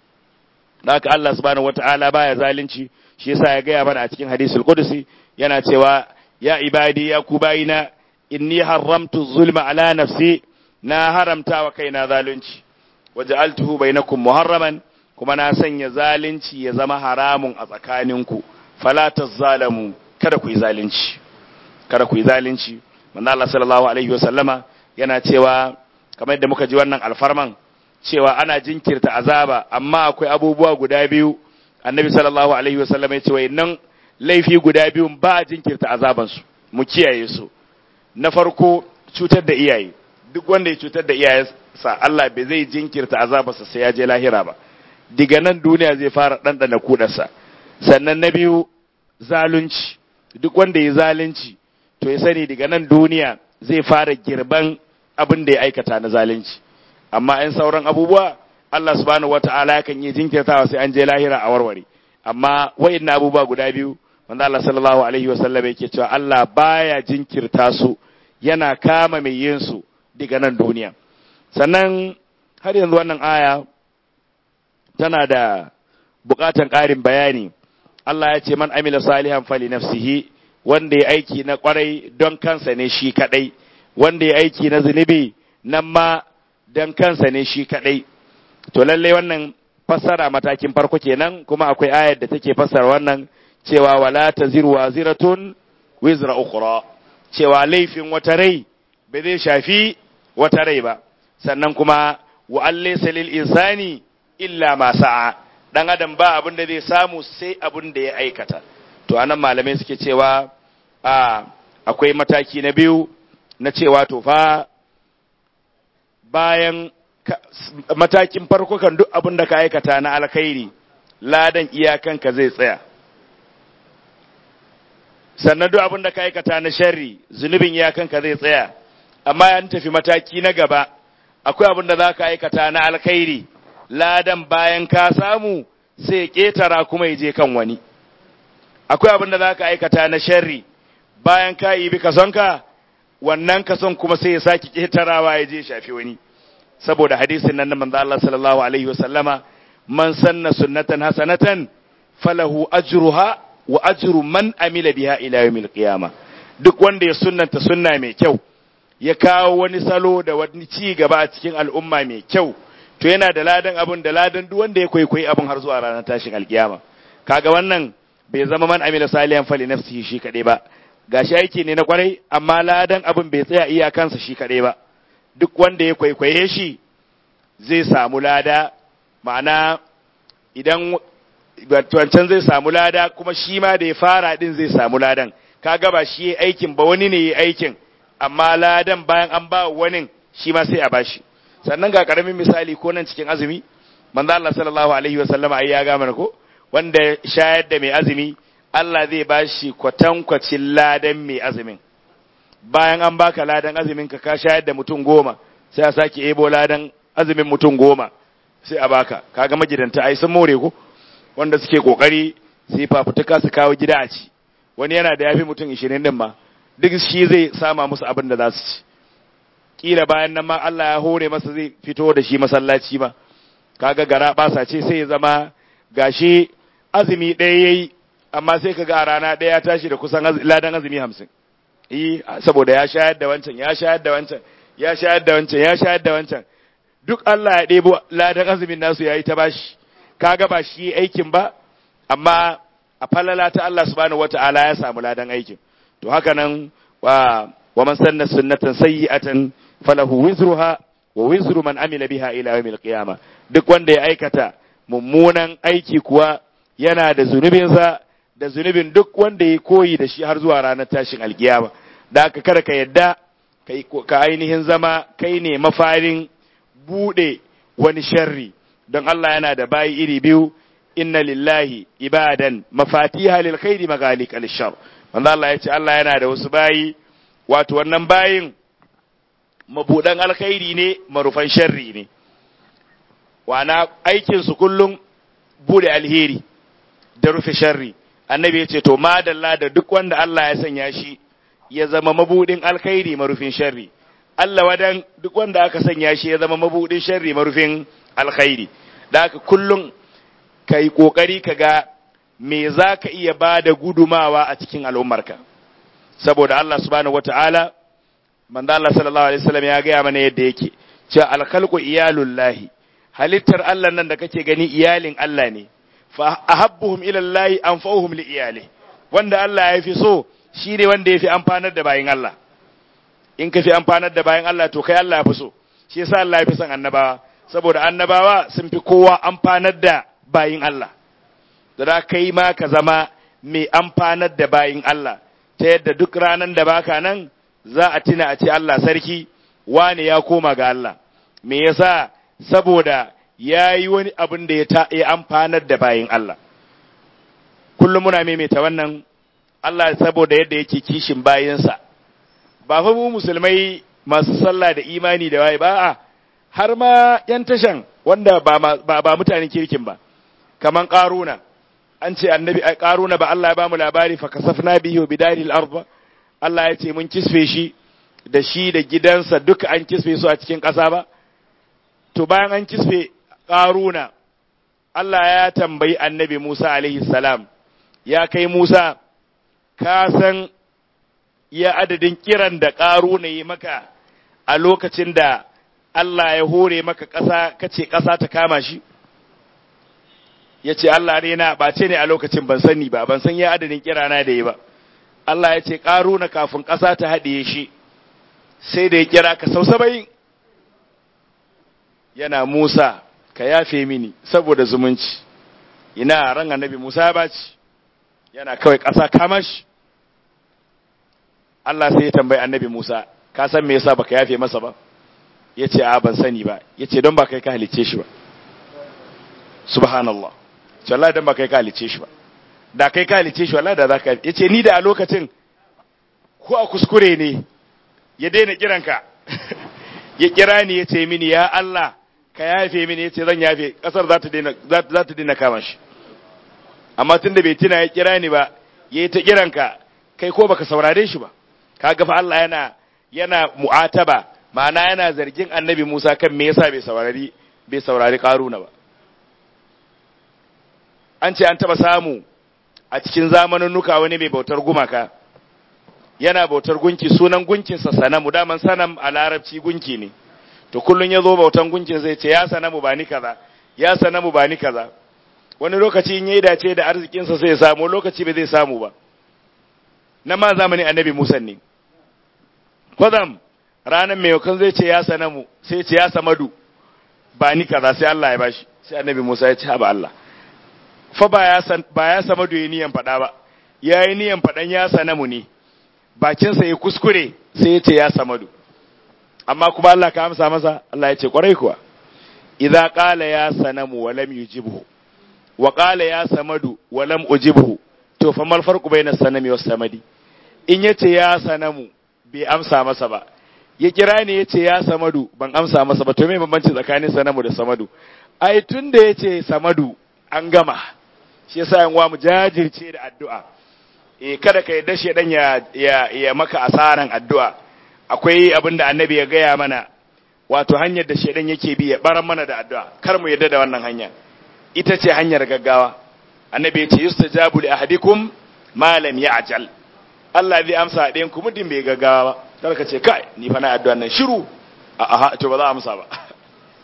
haka Allah subhanahu wata'ala baya zalunci shi yasa ya gaya mana a cikin hadisul qudsi yana cewa ya ibadi ya ku bayina inni haramtu zulma ala nafsi na haramta wa kaina zalunci waja'altuhu bainakum muharraman kuma na sanya zalunci ya zama haramun a tsakaninku fala tazalamu kada ku yi zalunci kada ku yi zalunci manzo Allah sallallahu alaihi wasallama yana cewa kamar yadda muka ji wannan alfarman cewa ana jinkirta azaba amma akwai abubuwa guda biyu annabi sallallahu alaihi wasallama ya ce wa nan laifi guda biyu ba a jinkirta azabansu mu kiyaye su na farko cutar da iyaye duk wanda ya cutar da iyayensa Allah bai zai jinkirta azabarsa sai ya je lahira ba diga nan duniya zai fara ɗanɗana kudarsa sannan na biyu zalunci duk wanda ya zalunci to ya sani daga nan duniya zai fara girban abin da ya aikata na zalunci amma in sauran abubuwa Allah subhanahu wata'ala yakan yi jinkirtawa sai an je lahira a warware amma wa'annan abubuwa guda biyu wanda Allah sallallahu alaihi wasallam yake cewa Allah baya jinkirta su yana kama mai yin su daga nan duniya sannan har yanzu wannan aya tana da bukatan ƙarin bayani Allah ya ce man amila salihan fali nafsihi wanda ya aiki na kwarai don kansa ne shi kadai wanda ya aiki na zunubi nan ma don kansa ne shi kadai to lallai wannan fassara matakin farko kenan kuma akwai ayar da take fassara wannan cewa wala taziru waziratun wizra ukhra cewa laifin wata rai bai zai shafi wata rai ba sannan kuma wa allaysa lil insani illa ma sa'a dan adam ba abin da zai samu sai abin da ya aikata to anan malamai suke cewa a akwai mataki na biyu na cewa to fa bayan matakin farko kan duk abin da ka aikata na alkhairi ladan iyakanka zai tsaya sannan duk abin da ka aikata na sharri zunubin iyakanka zai tsaya amma an tafi mataki na gaba akwai abin da za ka aikata na alkhairi ladan bayan ka samu sai ƙetara kuma ya je kan wani akwai abin da za ka aikata na sharri bayan ka yi bi kasonka wannan kason kuma sai ya sake ƙetarawa ya je shafi wani saboda hadisin nan na manzo Allah sallallahu alaihi wasallama man sanna sunnatan hasanatan falahu ajruha wa ajru man amila biha ila yawmil qiyama duk wanda ya sunnanta sunna mai kyau ya kawo wani salo da wani ci gaba a cikin al'umma mai kyau to yana da ladan abun da ladan duk wanda ya kwaikwayi abun har zuwa ranar tashin alkiyama kaga wannan bai zama man amila salihan fali nafsihi shi kadai ba gashi aiki ne na kwarai amma ladan abun bai tsaya iyakansa shi kadai ba duk wanda ya kwaikwaye shi zai samu lada ma'ana idan wancan zai samu lada kuma shi ma da ya fara din zai samu ladan kaga ba shi aikin ba wani ne ya aikin amma ladan bayan an ba wani shi ma sai a bashi sannan ga karamin misali ko nan cikin azumi manzo Allah sallallahu alaihi wa sallama ai ya ga mana ko wanda shayar da mai azumi Allah zai bashi kwatankwacin ladan mai azumin bayan an baka ladan azumin ka ka shayar da mutum goma sai a sake ebo ladan azumin mutum goma sai a baka kaga magidanta ai sun more ko wanda suke kokari sai fafutuka su kawo gida a ci wani yana da yafi mutum 20 din ma duk shi zai sama musu abin da za su ci kila bayan nan ma Allah ya hore masa zai fito da shi masallaci ma kaga gara basa ce sai ya zama gashi azumi ɗaya yayi amma sai kaga a rana ɗaya ya tashi da kusan ladan azumi hamsin yi saboda ya shayar da wancan ya shayar da wancan ya shayar da wancan ya shayar da wancan duk Allah ya ɗebo ladan azumin nasu yayi ta bashi kaga ba shi aikin ba amma a falala ta Allah subhanahu wata'ala ya samu ladan aikin to haka nan wa wa man sanna sunnatan sayyi'atan falahu wizruha wa wizru man amila biha ila yawmil qiyamah duk wanda ya aikata mummunan aiki kuwa yana da zunubinsa da zunubin duk wanda ya koyi da shi har zuwa ranar tashin alkiyama da aka kada ka yadda ka ainihin zama kai ne mafarin bude wani sharri don Allah yana da bayi iri biyu inna lillahi ibadan mafatiha lil khairi magalik al shar wanda Allah ya ce Allah yana da wasu bayi wato wannan bayin mabudan alkhairi ne marufan sharri ne wana aikin su kullum bude alheri da rufe sharri annabi ya ce to madalla da duk wanda Allah ya sanya shi ya zama mabudin alkhairi marufin sharri Allah wadan duk wanda aka sanya shi ya zama mabudin sharri marufin alkhairi da haka kullum kai kokari ka ga me za ka iya ba da gudumawa a cikin al'ummarka saboda Allah subhanahu wata'ala manzo Allah sallallahu alaihi wasallam ya gaya mana yadda yake cewa alkhalqu iyalullahi halittar Allah nan da kake gani iyalin Allah ne fa ahabbuhum ila Allah anfa'uhum li iyali wanda Allah ya fi so shine wanda ya fi amfanar da bayin Allah in ka fi amfanar da bayin Allah to kai Allah ya fi so shi yasa Allah ya fi son annabawa saboda annabawa sun fi kowa amfanar da bayin Allah da kai ma ka zama mai amfanar da bayin Allah ta yadda duk ranan da baka nan za a tuna a ce Allah sarki wane ya koma ga Allah me yasa saboda ya yi wani abin da ya amfanar da bayin Allah kullum muna maimaita wannan Allah saboda yadda yake kishin bayinsa ba fa mu musulmai masu sallah da imani da waye ba a har ma yan tashan wanda ba ba mutanen kirkin ba kaman qaruna an ce annabi qaruna ba Allah ya ba mu labari fa kasafna bihi bidaril ard Allah ya ce mun kisfe shi da shi da gidansa duka an kisfe su a cikin ƙasa ba to bayan an kisfe qaruna Allah ya tambayi annabi Musa alaihi salam ya kai Musa ka san ya adadin kiran da ƙaruna yi maka a lokacin da Allah ya hore maka ƙasa kace ƙasa ta kama shi ya ce Allah ne na ɓace ne a lokacin ban sani ba ban san ya adadin kirana da yi ba Allah ya ce ƙaruna kafin ƙasa ta haɗiye shi sai da ya kira ka sau saba'in yana Musa ka yafe mini saboda zumunci ina ran annabi Musa ya baci yana kawai ƙasa kama shi Allah sai ya tambayi annabi Musa ka san me yasa baka yafe masa ba yace a ban sani ba yace don ba kai ka halice shi ba subhanallah ce wallahi don ba kai ka halice shi ba da kai ka halice shi wallahi da zaka yace ni da a lokacin ko a kuskure ne ya daina kiranka ya kira ni yace mini ya Allah ka yafe mini yace zan yafe kasar za ta daina za ta daina kama shi amma tunda bai tuna ya kira ni ba yayi ta kiranka kai ko baka saurare shi ba kaga fa Allah yana yana mu'ataba ma'ana yana zargin annabi Musa kan me yasa bai saurari bai saurari Karuna ba an ce an taba samu a cikin zamaninnuka wani mai bautar gumaka yana bautar gunki sunan gunkinsa sanamu daman sanam a larabci gunki ne to kullun ya zo bautan gunkin zai ce ya sanamu ba ni kaza ya sanamu ba ni kaza wani lokaci in yayi dace da arzikinsa sai ya samu lokaci bai zai samu ba na ma zamanin annabi Musa ne kwadam ranar mai yakan zai ce ya sanamu sai ce ya samadu ba ni kaza sai Allah ya bashi sai annabi Musa ya ce ha ba Allah fa ba ya san ba ya samadu ya niyan faɗa ba ya yi niyan faɗan ya sanamu ne bakinsa ya kuskure sai ya ce ya samadu amma kuma Allah ka amsa masa Allah ya ce kwarai kuwa idza qala ya sanamu wa lam yujibhu wa qala ya samadu wa lam ujibhu to fa mal farqu bayna sanami was samadi in yace ya sanamu bai amsa masa ba ya kira ni yace ya samadu ban amsa masa ba to me bambanci tsakanin sanamu da samadu ai tunda yace samadu an gama shi yasa yan uwa mu jajirce da addu'a eh kada ka yadda shedan ya ya, ya maka asaran addu'a akwai abin da annabi ya gaya mana wato hanyar da shedan yake bi ya baran mana da addu'a kar mu yadda da wannan hanya ita ce hanyar gaggawa annabi ya ce yustajabu li ahadikum ma lam ya'jal Allah zai amsa ɗayan ku muddin bai gaggawa ba kar ka ce kai ni fa na addu'a nan shiru a aha to ba za a amsa ba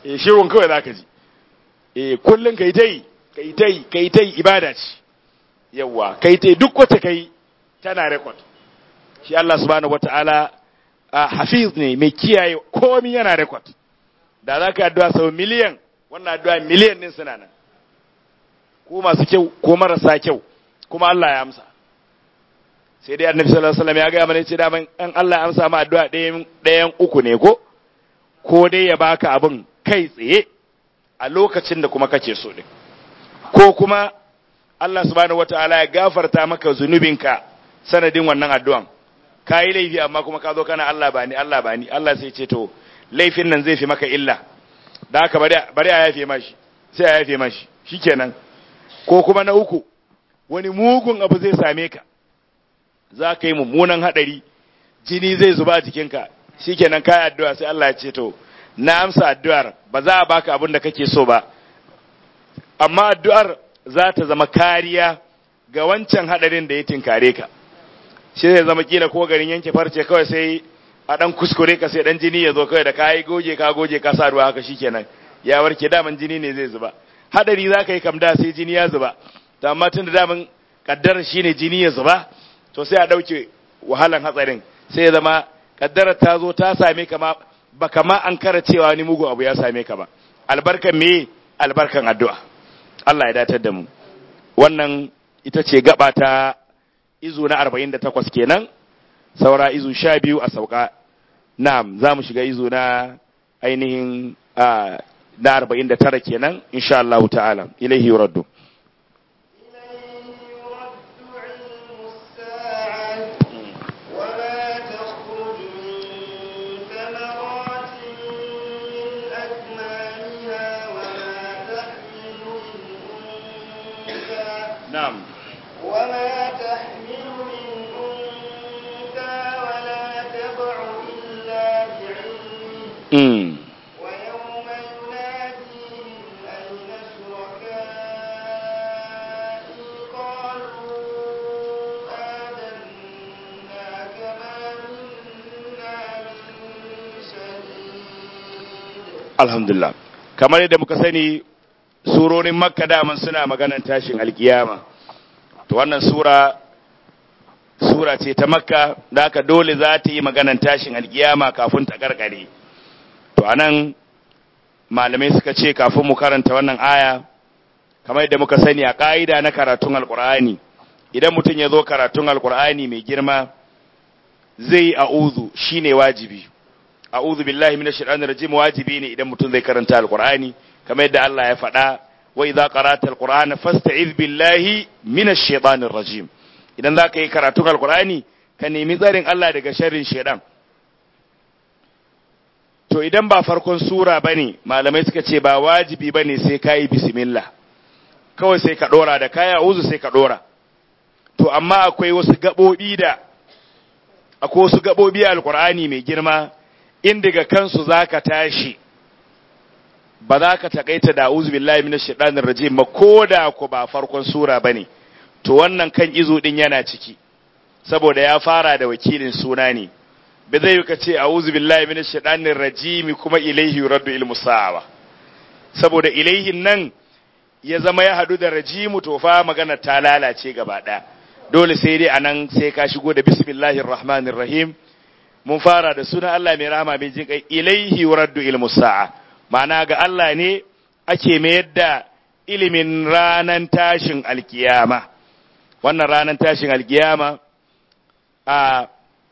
eh shirun kawai zaka ji eh kullun kai tai kai tai kai tai ibada ce yawa kai tai duk wata kai tana record shi Allah subhanahu wataala hafiz ne mai kiyaye komai yana record da zaka addu'a sau miliyan wannan addu'a miliyan din suna nan ko masu kyau ko marasa kyau kuma Allah ya amsa sai dai annabi sallallahu alaihi wasallam ya ga mana ce da man Allah ya amsa ma addu'a ɗayan ɗayan uku ne ko ko dai ya baka abin kai tsaye a lokacin da kuma kake so din ko kuma Allah subhanahu wataala ya gafarta maka zunubinka sanadin wannan addu'an ka yi laifi amma kuma ka zo kana Allah ba ni Allah ba ni Allah sai ce to laifin nan zai fi maka illa da haka bari a yafe mashi sai a yafe mashi shikenan ko kuma na uku wani mugun abu zai same ka za ka yi mummunan hadari jini zai zuba jikinka shikenan ka yi addu'a sai Allah ya ce to na amsa addu'ar ba za a baka abin da kake so ba amma addu'ar za ta zama kariya ga wancan hadarin da ya tinkare ka shi zai zama kila ko garin yanke farce kawai sai a dan kuskure ka sai dan jini ya zo kawai da kayi goge ka goge ka sa ruwa haka shikenan ya warke daman jini ne zai zuba hadari za ka yi kamda sai jini ya zuba to amma tun da daman kaddara shine jini ya zuba to sai a dauke wahalan hatsarin sai ya zama kaddara ta zo ta same ka ma ba kama an kara cewa wani mugu abu ya same ka ba albarkan me albarkan addu'a Allah ya datar da mu wannan ita ce gaba ta izu na 48 kenan saura izu 12 a sauka na'am za mu shiga izu na ainihin na 49 kenan insha Allah ta'ala ilaihi yuraddu نعم وما تحمل من أنثى ولا تضع إلا بعلمه امم ويوم يناديهم أين شركائي قالوا آذنا كما منا من شهيد alhamdulillah kamar yadda muka sani surorin makka daman suna maganan tashin alkiyama to wannan sura sura ce ta makka da haka dole za ta yi maganan tashin alkiyama kafin ta karkare to anan malamai suka ce kafin mu karanta wannan aya kamar yadda muka sani a ka'ida na karatun alkur'ani idan mutum ya zo karatun alkur'ani mai girma zai yi a'udhu shine wajibi a'udhu billahi minash shaitanir rajim wajibi ne idan mutum zai karanta alqur'ani kamar yadda Allah ya faɗa wa idza qara'ta alqur'ana fasta'iz billahi minash shaitanir rajim idan zaka yi karatun alqur'ani ka nemi tsarin Allah daga sharrin shaitan to idan ba farkon sura bane malamai suka ce ba wajibi bane sai kai bismillah kawai sai ka dora da kaya a'udhu sai ka dora to amma akwai wasu gabobi da akwai wasu gabobi a alqur'ani mai girma in daga kansu za ka tashi ba za ka taƙaita da uzu billahi minash shaitanir rajim ba ko da ku ba farkon sura bane to wannan kan izo din yana ciki saboda ya fara da wakilin suna ne ba zai ka ce a'udhu billahi minash shaitanir rajim kuma ilaihi yuraddu ilmu sa'a saboda ilaihin nan ya zama ya hadu da rajimu to fa magana ta lalace gaba ɗaya dole sai dai anan sai ka shigo da bismillahir rahmanir rahim mun fara da sunan Allah mai rahama mai jin kai ilaihi yuraddu ilmu sa'a ma'ana ga Allah ne ake mayar da ilimin ranan tashin alkiyama wannan ranan tashin alkiyama a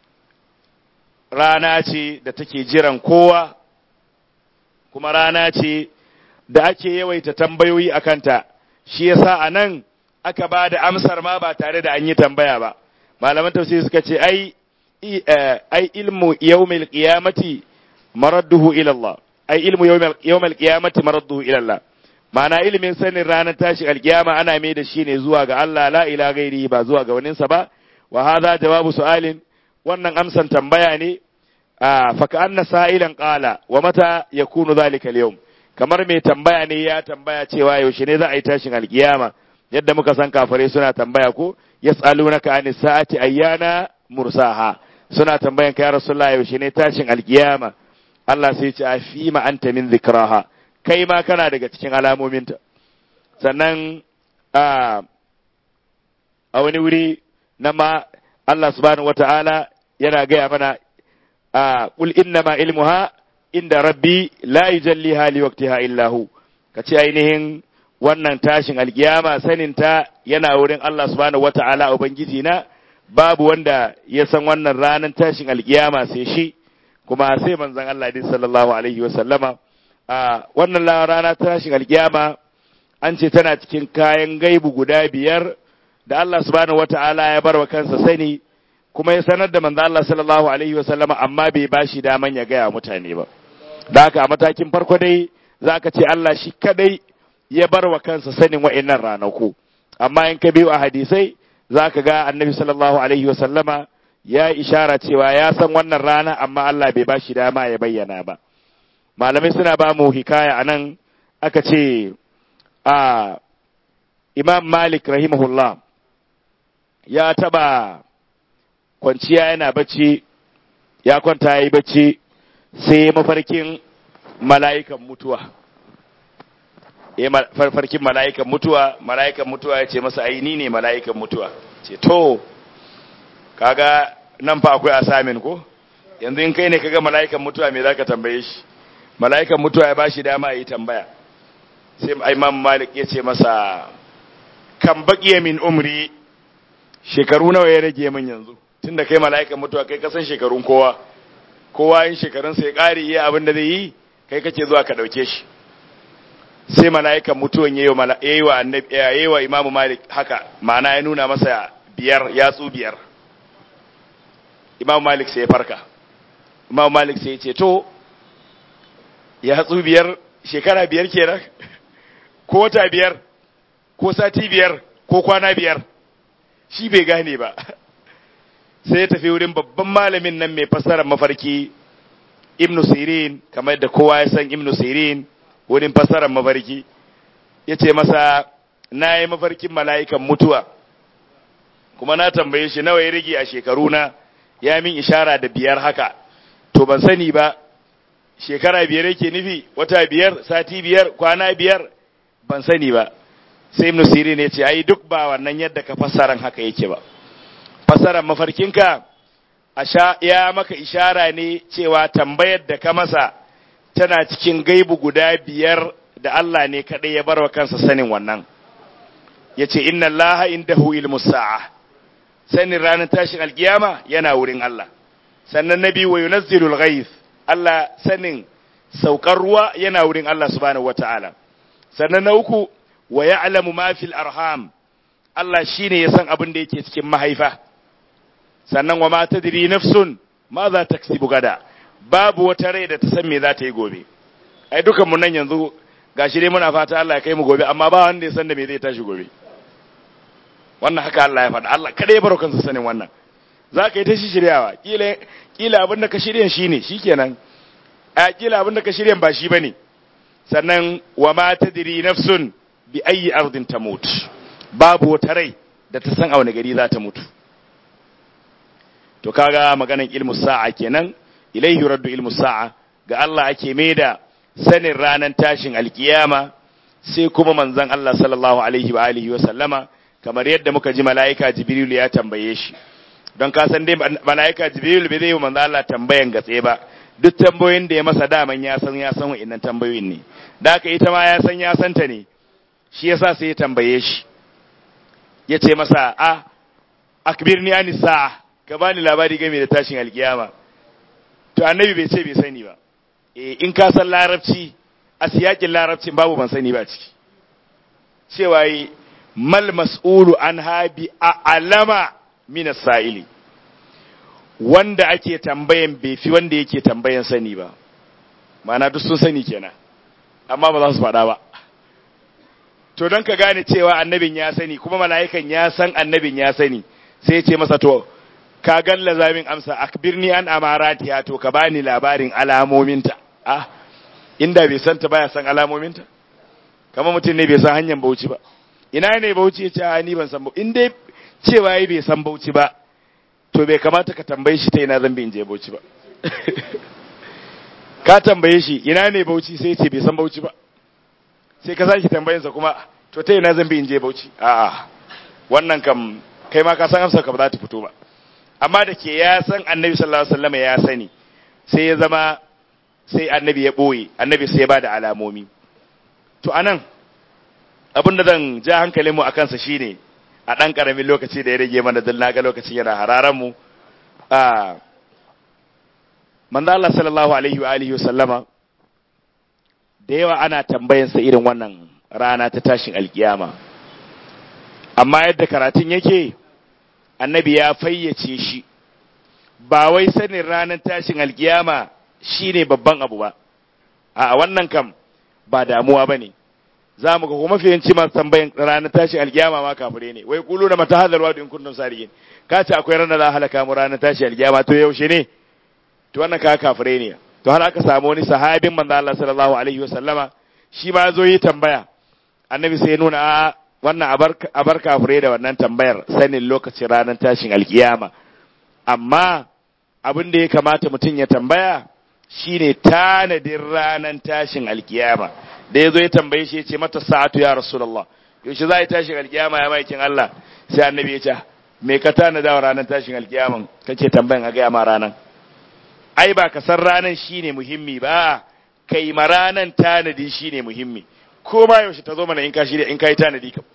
rana ce da take jiran kowa kuma rana ce da ake yawaita tambayoyi a kanta shi yasa a nan aka ba da amsar ma ba tare da an yi tambaya ba malaman tafsiri suka ce ai ai ilmu yawmil qiyamati maradduhu ila Allah ai ilmu yawmil qiyamati maradduhu ila Allah ma'ana ilimin sanin ranar tashi alkiyama ana mai da shi ne zuwa ga Allah la ila gairi ba zuwa ga waninsa ba wa hadha jawabu su'alin wannan amsan tambaya ne fa ka'anna sa'ilan qala wa mata yakunu dhalika al-yawm kamar mai tambaya ne ya tambaya cewa yaushe ne za a yi tashin alkiyama yadda muka san kafare suna tambaya ko yas'alunaka anis sa'ati ayyana mursaha suna tambayan ka ya rasulullah yaushe ne tashin alkiyama Allah sai ce a fi ma anta min zikraha kai ma kana daga cikin alamominta sannan a a wani wuri na ma Allah subhanahu wata'ala yana gaya mana a qul innama ilmuha inda rabbi la yujalliha li waqtiha illa hu kace ainihin wannan tashin alkiyama saninta yana wurin Allah subhanahu wata'ala ubangiji na babu wanda ya san wannan ranar tashin alkiyama sai shi kuma sai manzon Allah din sallallahu alaihi wa sallama a wannan rana tashin alkiyama an ce tana cikin kayan gaibu guda biyar da Allah subhanahu wata'ala ya bar wa kansa sani kuma ya sanar da manzo Allah sallallahu alaihi wa sallama amma bai bashi daman ya gaya mutane ba da haka a matakin farko dai zaka ce Allah shi kadai ya bar wa kansa sanin wa'annan ranaku amma in ka biyo a hadisai zaka ga annabi sallallahu alaihi wa sallama ya ishara cewa ya san wannan rana amma Allah bai bashi dama ya bayyana ba malamai suna ba mu hikaya anan aka ce a imam malik rahimahullah ya taba kwanciya yana bacci ya kwanta ya yi bacci sai mafarkin mala'ikan mutuwa ya farkin mala'ikan mutuwa mala'ikan mutuwa ya ce masa aini ne mala'ikan mutuwa ce to kaga nan fa akwai asamin ko yanzu in kai ne kaga mala'ikan mutuwa me zaka tambaye shi mala'ikan mutuwa ya bashi dama yi tambaya sai imam malik ya ce masa kan baqiya min umri shekaru nawa ya rage min yanzu tunda kai mala'ikan mutuwa kai kasan shekarun kowa kowa yin shekarunsa ya ƙari iya abin da zai yi kai kake zuwa ka ɗauke shi sai mala'ikan mutuwan ya yi wa annabi ya yi wa imamu malik haka ma'ana ya nuna masa biyar yatsu biyar imamu malik sai ya farka imamu malik sai ya ce to yatsu biyar shekara biyar kenan ko wata biyar ko sati biyar ko kwana biyar shi bai gane ba sai ya tafi wurin babban malamin nan mai fassarar mafarki ibnu sirin kamar da kowa ya san ibnu sirin wurin fassarar mafarki ya ce masa na yi mafarkin mala'ikan mutuwa kuma na tambaye shi nawa ya rage a shekaru na ya min ishara da biyar haka to ban sani ba shekara biyar yake nufi wata biyar sati biyar kwana biyar ban sani ba sai ibnu sirin ya ce ai duk ba wannan yadda ka fassaran haka yake ba fassarar mafarkinka a sha ya maka ishara ne cewa tambayar da ka masa tana cikin gaibu guda biyar da Allah ne kaɗai ya bar wa kansa sanin wannan ya ce inna Allah indahu ilmu sa'a sanin ranar tashin alkiyama yana wurin Allah sannan na biyu wa yunazzilul ghaith Allah sanin saukar ruwa yana wurin Allah subhanahu wata'ala sannan na uku wa ya'lamu ma fil arham Allah shine ya san abin da yake cikin mahaifa sannan wa ma tadri nafsun ma za ta kasibu gada babu wata rai da ta san me za ta yi gobe ai dukan mu nan yanzu gashi dai muna fata Allah ya kai mu gobe amma ba wanda ya san da me zai tashi gobe wannan haka Allah ya faɗa Allah kada ya baro kansa sanin wannan za ka yi ta shiryawa kila kila abin da ka shiryan shine shikenan a kila abin da ka shiryan ba shi bane sannan wa ma tadri nafsun bi ayi ardin tamut babu wata rai da ta san a wani gari za ta mutu to kaga maganan ilmu sa'a kenan ilaihi raddu ilmu sa'a ga Allah ake maida sanin ranan tashin alkiyama sai kuma manzon Allah sallallahu alaihi wa alihi wa sallama kamar yadda muka ji mala'ika jibril ya tambaye shi don ka san dai mala'ika jibril bai zai manzon Allah tambayan gatse ba duk tambayoyin da ya masa daman ya san ya san wa'annan tambayoyin ne da haka ita ma ya san ya santa ne shi yasa sai ya tambaye shi ya ce masa a akbirni ani sa'a ka bani labari game da tashin alkiyama to annabi bai ce bai sani ba eh in ka san larabci a siyakin larabcin babu ban sani ba ciki cewa yi mal mas'ulu an habi a alama min sa'ili wanda ake tambayan bai fi wanda yake tambayan sani ba ma'ana duk sun sani kenan amma ba za su faɗa ba to don ka gane cewa annabin ya sani kuma mala'ikan ya san annabin ya sani sai ce masa to ka galla zamin amsa akbirni an amaratiha to ka bani labarin alamominta ah inda bai san ta baya san alamominta kamar mutum ne bai san hanyar bauchi ba ina ne bauchi ya ce ni ban san bauchi in dai cewa yi bai san bauchi ba to bai kamata ka tambaye shi ta ina zan bi in je bauchi ba ka tambaye shi ina ne bauchi sai ce bai san bauchi ba sai ka sake tambayinsa kuma to ta ina zan bi in je bauchi a'a wannan kam kai ma ka san amsar ka ba za ta fito ba amma da ke ya san annabi sallallahu alaihi wasallam ya sani sai ya zama sai annabi ya boye annabi sai ya bada alamomi to anan abin da zan ja hankalinmu a kansa shine a ɗan ƙaramin lokaci da ya rage mana don naga lokacin yana hararan mu a manzo Allah sallallahu alaihi wa alihi sallama da yawa ana tambayansa irin wannan rana ta tashin alkiyama amma yadda karatun yake annabi ya fayyace shi ba wai sanin ranar tashin alkiyama shine babban abu ba a wannan kam ba damuwa bane za mu ga kuma fiyanci masu tambayin ranar tashin alkiyama ma kafire ne wai kulu da mata hadalwa in kuntum sadiqin ka ce akwai ranar da halaka mu ranar tashin alkiyama to yaushe ne to wannan ka kafire ne to har aka samu wani sahabin manzo Allah sallallahu alaihi wa sallama shi ma zo yi tambaya annabi sai ya nuna a wannan abar kafire da wannan tambayar sanin lokacin ranar tashin alkiyama amma abin da ya kamata mutum ya tambaya shine tanadin ranar tashin alkiyama da ya zo ya tambaye shi ya ce mata sa'atu ya rasulullah yaushe za a yi tashin alkiyama ya maikin Allah sai annabi ya ce me ka tanada wa ranar tashin alkiyaman kake tambayan a gaya ma ranar ai ba ka san ranar shine muhimmi ba kai ma ranar tanadi shine muhimmi ko ma yaushe ta zo mana in ka shirya in ka yi tanadi kam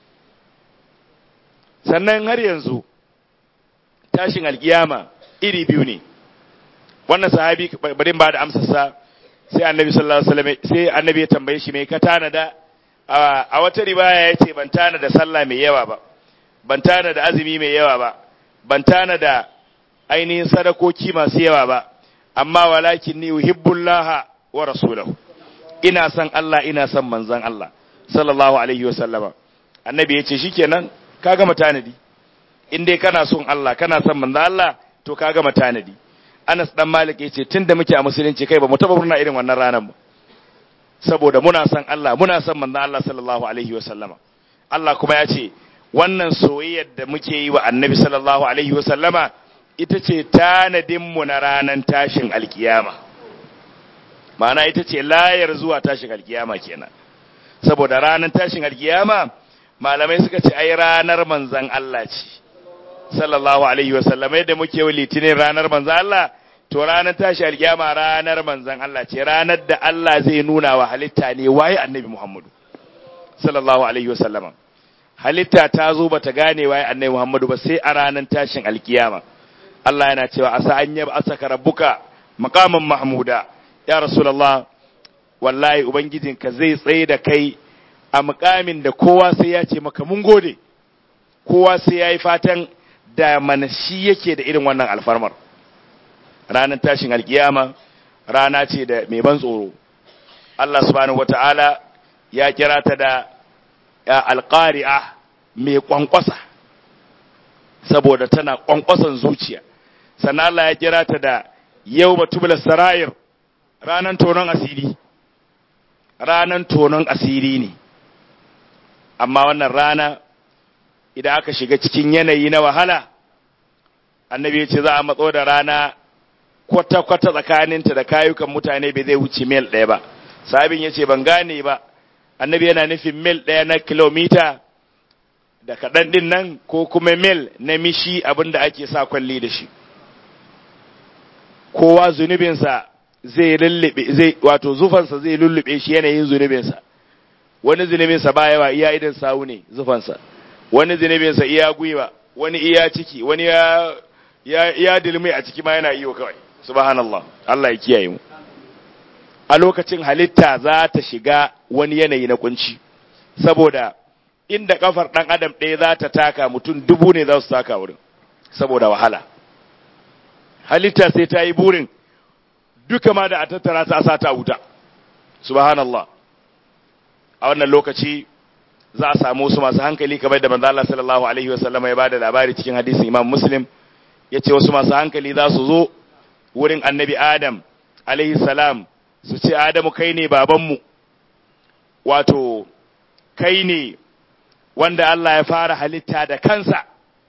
sannan har yanzu tashin alkiyama iri biyu ne wannan sahabi bari ba da amsarsa sai annabi sallallahu alaihi wasallam sai annabi ya tambaye shi me ka tanada a wata riwaya yace ban tanada sallah mai yawa ba ban tanada azumi mai yawa ba ban tanada ainihin sadakoki masu yawa ba amma walakin ni uhibbullah wa rasulahu ina son Allah ina son manzon Allah sallallahu alaihi wasallama annabi yace shikenan ka gama tanadi in dai kana son Allah kana son manzon Allah to ka gama tanadi Anas dan Malik yace tunda muke a musulunci kai ba mu taba murna irin wannan ranar ba saboda muna son Allah muna son manzon Allah sallallahu alaihi wa sallama Allah kuma ya ce wannan soyayyar da muke yi wa Annabi sallallahu alaihi wa sallama ita ce tanadin mu na ranar tashin alkiyama ma'ana ita ce layar zuwa tashin alkiyama kenan saboda ranar tashin alkiyama malamai suka ce ai ranar manzon Allah ce sallallahu alaihi wasallam yadda muke wa litinin ranar manzan Allah to ranar tashi alkiyama ranar manzan Allah ce ranar da Allah zai nuna wa halitta ne waye annabi Muhammadu sallallahu alaihi wasallam halitta ta zo bata gane waye annabi Muhammadu ba sai a ranar tashin alkiyama Allah yana cewa asa an yaba asaka rabbuka maqaman mahmuda ya rasulullah wallahi ubangijinka zai tsaye da kai a mukamin da kowa sai ya ce maka mun gode kowa sai ya yi fatan da mana shi yake da irin wannan alfarmar ranar tashin alkiyama rana ce da mai ban tsoro Allah subhanahu wata'ala ya kira ta da alƙari'a mai ƙwanƙwasa saboda tana ƙwanƙwasan zuciya sannan Allah ya kira ta da yau batubula sarayir ranar tonon asiri ranar tonon asiri ne amma wannan rana idan aka shiga cikin yanayi na wahala annabi ya ce za a matso da rana kwata-kwata tsakaninta da kayukan mutane bai zai wuce mil ɗaya ba sabin ya ce ban gane ba annabi yana nufin mil ɗaya na kilomita da kaɗan ɗin nan ko kuma mil na mishi abin da ake sa kwalli da shi kowa zunubinsa zai lullube zai wato zufansa zai lullube shi yanayin zunubinsa wani zunubinsa ba yawa iya idan sawu ne zufansa wani zunubinsa iya gwiwa wani iya ciki wani ya ya ya dilmi a ciki ma yana iyo kawai subhanallah Allah ya kiyaye mu a lokacin halitta za ta shiga wani yanayi na kunci saboda inda kafar dan adam ɗaya za ta taka mutum dubu ne za su taka wurin saboda wahala halitta sai ta yi burin duka ma da a tattara ta sa ta wuta subhanallah a wannan lokaci za a samu su masu hankali kamar da manzo Allah sallallahu alaihi wasallam ya bada labari cikin hadisin Imam Muslim yace wasu masu hankali za su zo wurin Annabi Adam alaihi salam su ce Adamu kai ne babanmu wato kai ne wanda Allah ya fara halitta da kansa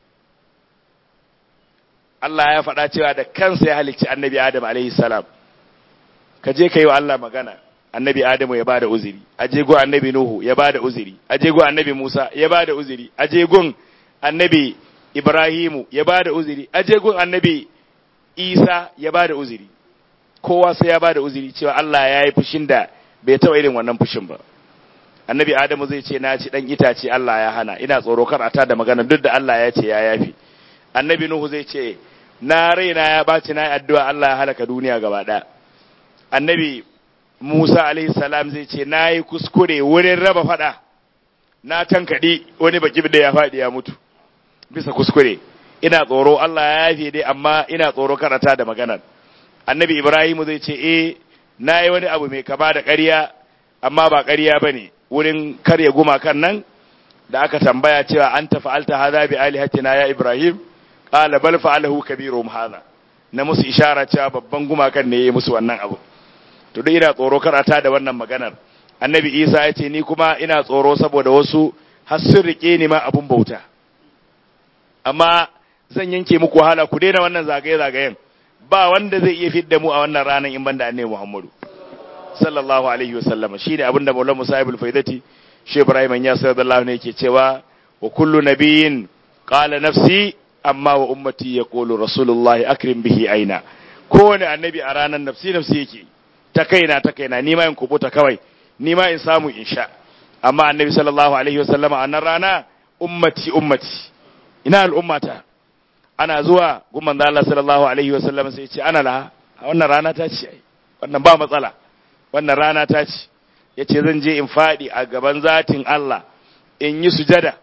Allah ya faɗa cewa da kansa ya halicci Annabi Adam alaihi salam ka je ka yi wa Allah magana annabi adamu ya bada uzuri aje gun annabi nuhu ya bada uzuri aje gun annabi musa ya bada uzuri aje gun annabi ibrahimu ya bada uzuri aje gun annabi isa ya bada uzuri kowa sai ya bada uzuri cewa Allah ya yi fushin da bai taɓa irin wannan fushin ba annabi adamu zai ce na ci dan itace Allah ya hana ina tsoro kar a ta da magana duk da Allah ya ce ya yafi annabi nuhu zai ce na raina ya baci na addu'a Allah ya halaka duniya gaba ɗaya annabi Musa alaihi salam zai ce na yi kuskure wurin raba fada na tankaɗi wani baki da ya faɗi ya mutu bisa kuskure ina tsoro Allah ya yafe dai amma ina tsoro karata da maganar annabi Ibrahim zai ce eh na yi wani abu mai kama da ƙarya amma ba ƙarya ba ne wurin karya gumakan nan da aka tambaya cewa an tafi alta haza bi alihatina ya Ibrahim qala bal fa'alahu kabiruhum hadha na musu ishara cewa babban gumakan ne ya musu wannan abu to duk ina tsoro karata da wannan maganar annabi isa ya ce ni kuma ina tsoro saboda wasu har sun rike ni ma abun bauta amma zan yanke muku wahala ku daina wannan zagaye-zagayen ba wanda zai iya fidda mu a wannan ranar in banda annabi muhammadu sallallahu alaihi wasallam shine abin da maulana musa ibn faidati shi ibrahim ya sallallahu ne yake cewa wa kullu nabiyyin qala nafsi amma wa ummati yaqulu rasulullahi akrim bihi aina kowane annabi a ranar nafsi nafsi yake ta kaina ta kaina ni ma in kubuta kawai ni ma in samu in sha amma annabi sallallahu alaihi wasallam a nan rana ummati ummati ina al'ummata ana zuwa gumman da Allah sallallahu alaihi wasallam sai ce ana la wannan rana ta ce wannan ba matsala wannan rana ta ce yace zan je in fadi a gaban zatin Allah in yi sujada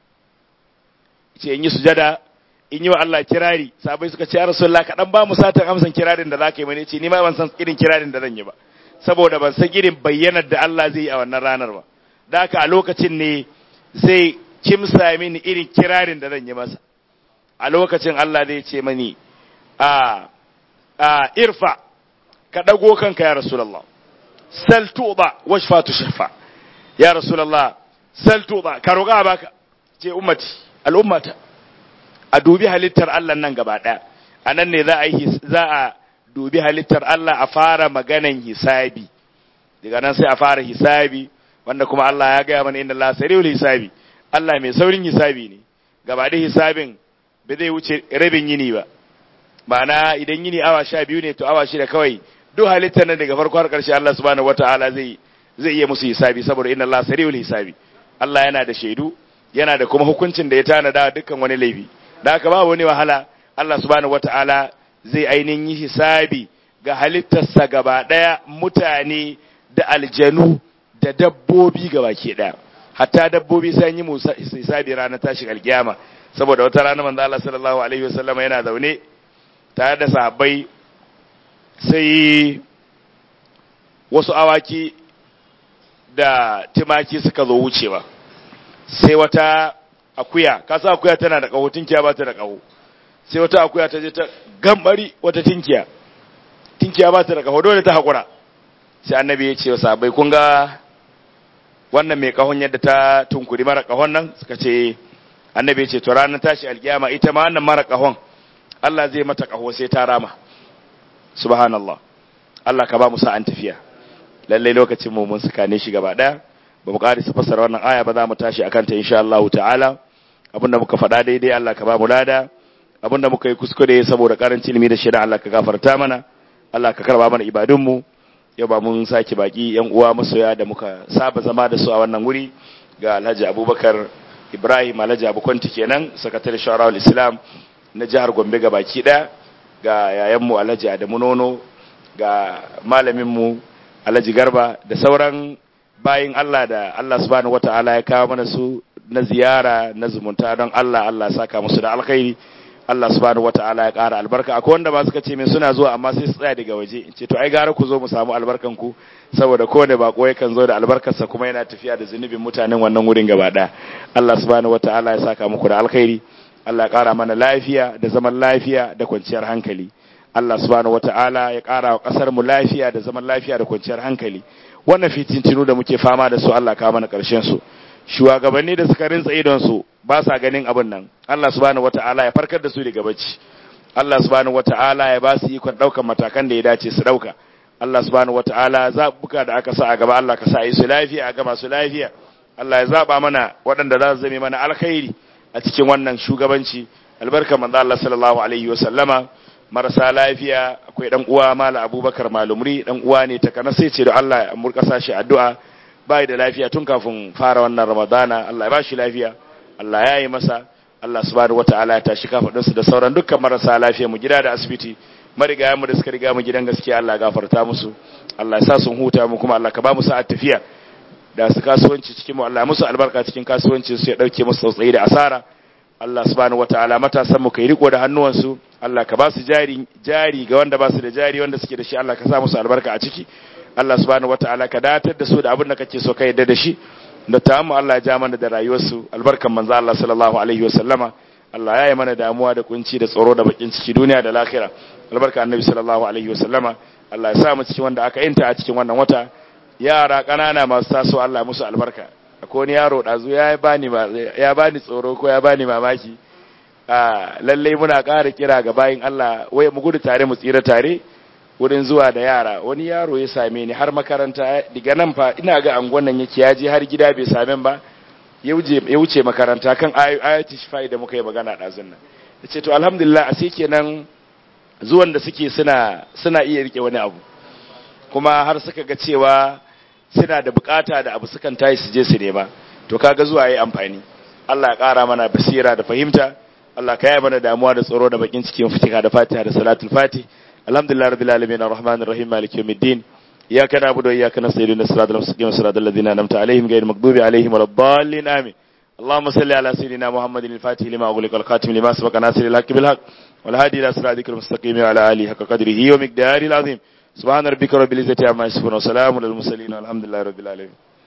ce in yi sujada in yi wa Allah kirari sabai suka ce ya rasulullah kaɗan ba mu satan amsan kirarin da za ka yi mani ce ni ma ban san irin kirarin da zan yi ba saboda ban san irin bayyanar da Allah zai yi a wannan ranar ba da haka a lokacin ne zai kimsa mini irin kirarin da zan yi masa a lokacin Allah zai ce mani a a irfa ka dago kanka ya rasulullah sal tuba washfa tushfa ya rasulullah sal tuba ka roƙa baka ce ummati al'ummata a dubi halittar Allah nan gaba ɗaya a nan ne za a yi za a dubi halittar Allah a fara maganan hisabi daga nan sai a fara hisabi wanda kuma Allah ya gaya mana inda Allah sariul hisabi Allah mai saurin hisabi ne gaba da hisabin ba zai wuce rabin yini ba ma'ana idan yini awa sha biyu ne to awa shida kawai duk halittar nan daga farko har ƙarshe Allah subhanahu wata'ala zai zai iya musu hisabi saboda inna Allah sariul hisabi Allah yana da shaidu yana da kuma hukuncin da ya tanada dukkan wani laifi da haka ba wani wahala Allah subhanahu wata'ala zai ainihin yi hisabi ga halittarsa gaba ɗaya mutane da aljanu da dabbobi gaba ke ɗaya hatta dabbobi sai yi musa hisabi ranar tashin alkiyama saboda wata rana manzo Allah sallallahu alaihi wasallam yana zaune tare da sahabbai sai wasu awaki da timaki suka zo wucewa sai wata akuya kasa akuya tana da kaho tinkiya ba ta da kaho sai wata akuya ta je ta gambari wata tinkiya tinkiya ba ta da kaho dole ta hakura sai annabi ya ce wa sahabbai kun ga wannan mai kahon yadda ta tunkuri mara kahon nan suka ce annabi ya ce to ranar tashi alkiyama ita ma wannan mara kahon Allah zai mata kaho sai ta rama subhanallah Allah ka ba mu sa'an tafiya lalle lokacin mu mun suka ne shi gaba daya ba mu ƙarisa fassara wannan aya ba za mu tashi akan ta insha Allah ta'ala abinda muka faɗa daidai Allah ka ba mu lada abinda muka yi kuskure saboda karancin ilimi da shari'a Allah ka gafarta mana Allah ka karba mana ibadun mu yau ba mun saki baki yan uwa masoya da muka saba zama da su a wannan wuri ga Alhaji Abubakar Ibrahim Alhaji Abu Kwanti kenan sakatare Shawarul Islam na jihar Gombe ga baki ɗaya ga yayan mu Alhaji Adamu Nono ga malamin mu Alhaji Garba da sauran bayin Allah da Allah subhanahu wataala ya kawo mana su na ziyara na zumunta don Allah Allah saka musu da alkhairi Allah subhanahu wataala ya ƙara albarka akwai wanda ba suka ce min suna zuwa amma sai su tsaya daga waje in ce to ai gara ku zo mu samu albarkan ku saboda kowane bako yakan zo da albarkarsa kuma yana tafiya da zunubin mutanen wannan wurin gaba ɗaya Allah subhanahu wataala ya saka muku da alkhairi Allah ya ƙara mana lafiya da zaman lafiya da kwanciyar hankali Allah subhanahu wataala ya ƙara wa ƙasar mu lafiya da zaman lafiya da kwanciyar hankali wannan fitintinu da muke fama da su Allah ka mana ƙarshen su shugabanni da suka rintsa idon su ba sa ganin abin nan Allah subhanahu wataala ya farkar da su daga bacci Allah subhanahu wataala ya ba su ikon ɗaukar matakan da ya dace su ɗauka Allah subhanahu wataala zabuka da aka sa a gaba Allah ka sa yi su lafiya a gaba su lafiya Allah ya zaba mana waɗanda za su zame mana alkhairi a cikin wannan shugabanci albarka manzo Allah sallallahu alaihi wa sallama marasa lafiya akwai dan uwa mala abubakar malumri dan uwa ne ta kana sai ce da Allah ya murkasa shi addu'a bai da lafiya tun kafin fara wannan ramadana Allah ya ba shi lafiya Allah ya yi masa Allah subhanahu wataala ya tashi kafadunsu da sauran dukkan marasa lafiya mu gida da asibiti marigayen mu da suka riga mu gidan gaskiya Allah ya gafarta musu Allah ya sa sun huta mu kuma Allah ka ba mu sa'at tafiya da su kasuwanci cikin mu Allah ya musu albarka cikin kasuwancin su ya dauke musu tsautsayi da asara Allah subhanahu wataala matasan mu kai riko da hannuwansu Allah ka ba su jari jari ga wanda ba su da jari wanda suke da shi Allah ka sa musu albarka a ciki Allah subhanahu wataala ka datar da su da abin da kake so ka yadda da shi da ta mu Allah ya ja mana da rayuwarsu albarkan manzo Allah sallallahu alaihi wasallama Allah ya yi mana damuwa da kunci da tsoro da bakin ciki duniya da lahira albarka annabi sallallahu alaihi wasallama Allah ya sa mu cikin wanda aka yinta a cikin wannan wata yara kanana masu taso Allah musu albarka akwai wani yaro dazu ya bani ya bani tsoro ko ya bani mamaki a lalle muna ƙara kira ga bayin Allah wai mu gudu tare mu tsira tare wurin zuwa da yara wani yaro ya same ni har makaranta daga nan fa ina ga angon nan yake ya je har gida bai same ba ya wuce makaranta kan ayati shifai da muka yi magana ɗazun nan ya ce to alhamdulillah a sai kenan zuwan da suke suna suna iya rike wani abu kuma har suka ga cewa suna da bukata da abu sukan tayi su je su nema to kaga zuwa yayi amfani Allah ya ƙara mana basira da fahimta Allah ka yi mana damuwa da tsoro da bakin cikin fitika da fatiha da salatul fatih الحمد لله رب العالمين الرحمن الرحيم مالك يوم الدين إياك نعبد وإياك نستعين الصراط المستقيم صراط الذين أنعمت عليهم غير المغضوب عليهم ولا الضالين آمين اللهم صل على سيدنا محمد الفاتح لما أغلق الخاتم لما سبق ناصر الحق بالحق والهادي إلى صراطك المستقيم وعلى آله حق قدره ومقداره العظيم سبحان ربك رب العزة عما يصفون وسلام على المرسلين والحمد لله رب العالمين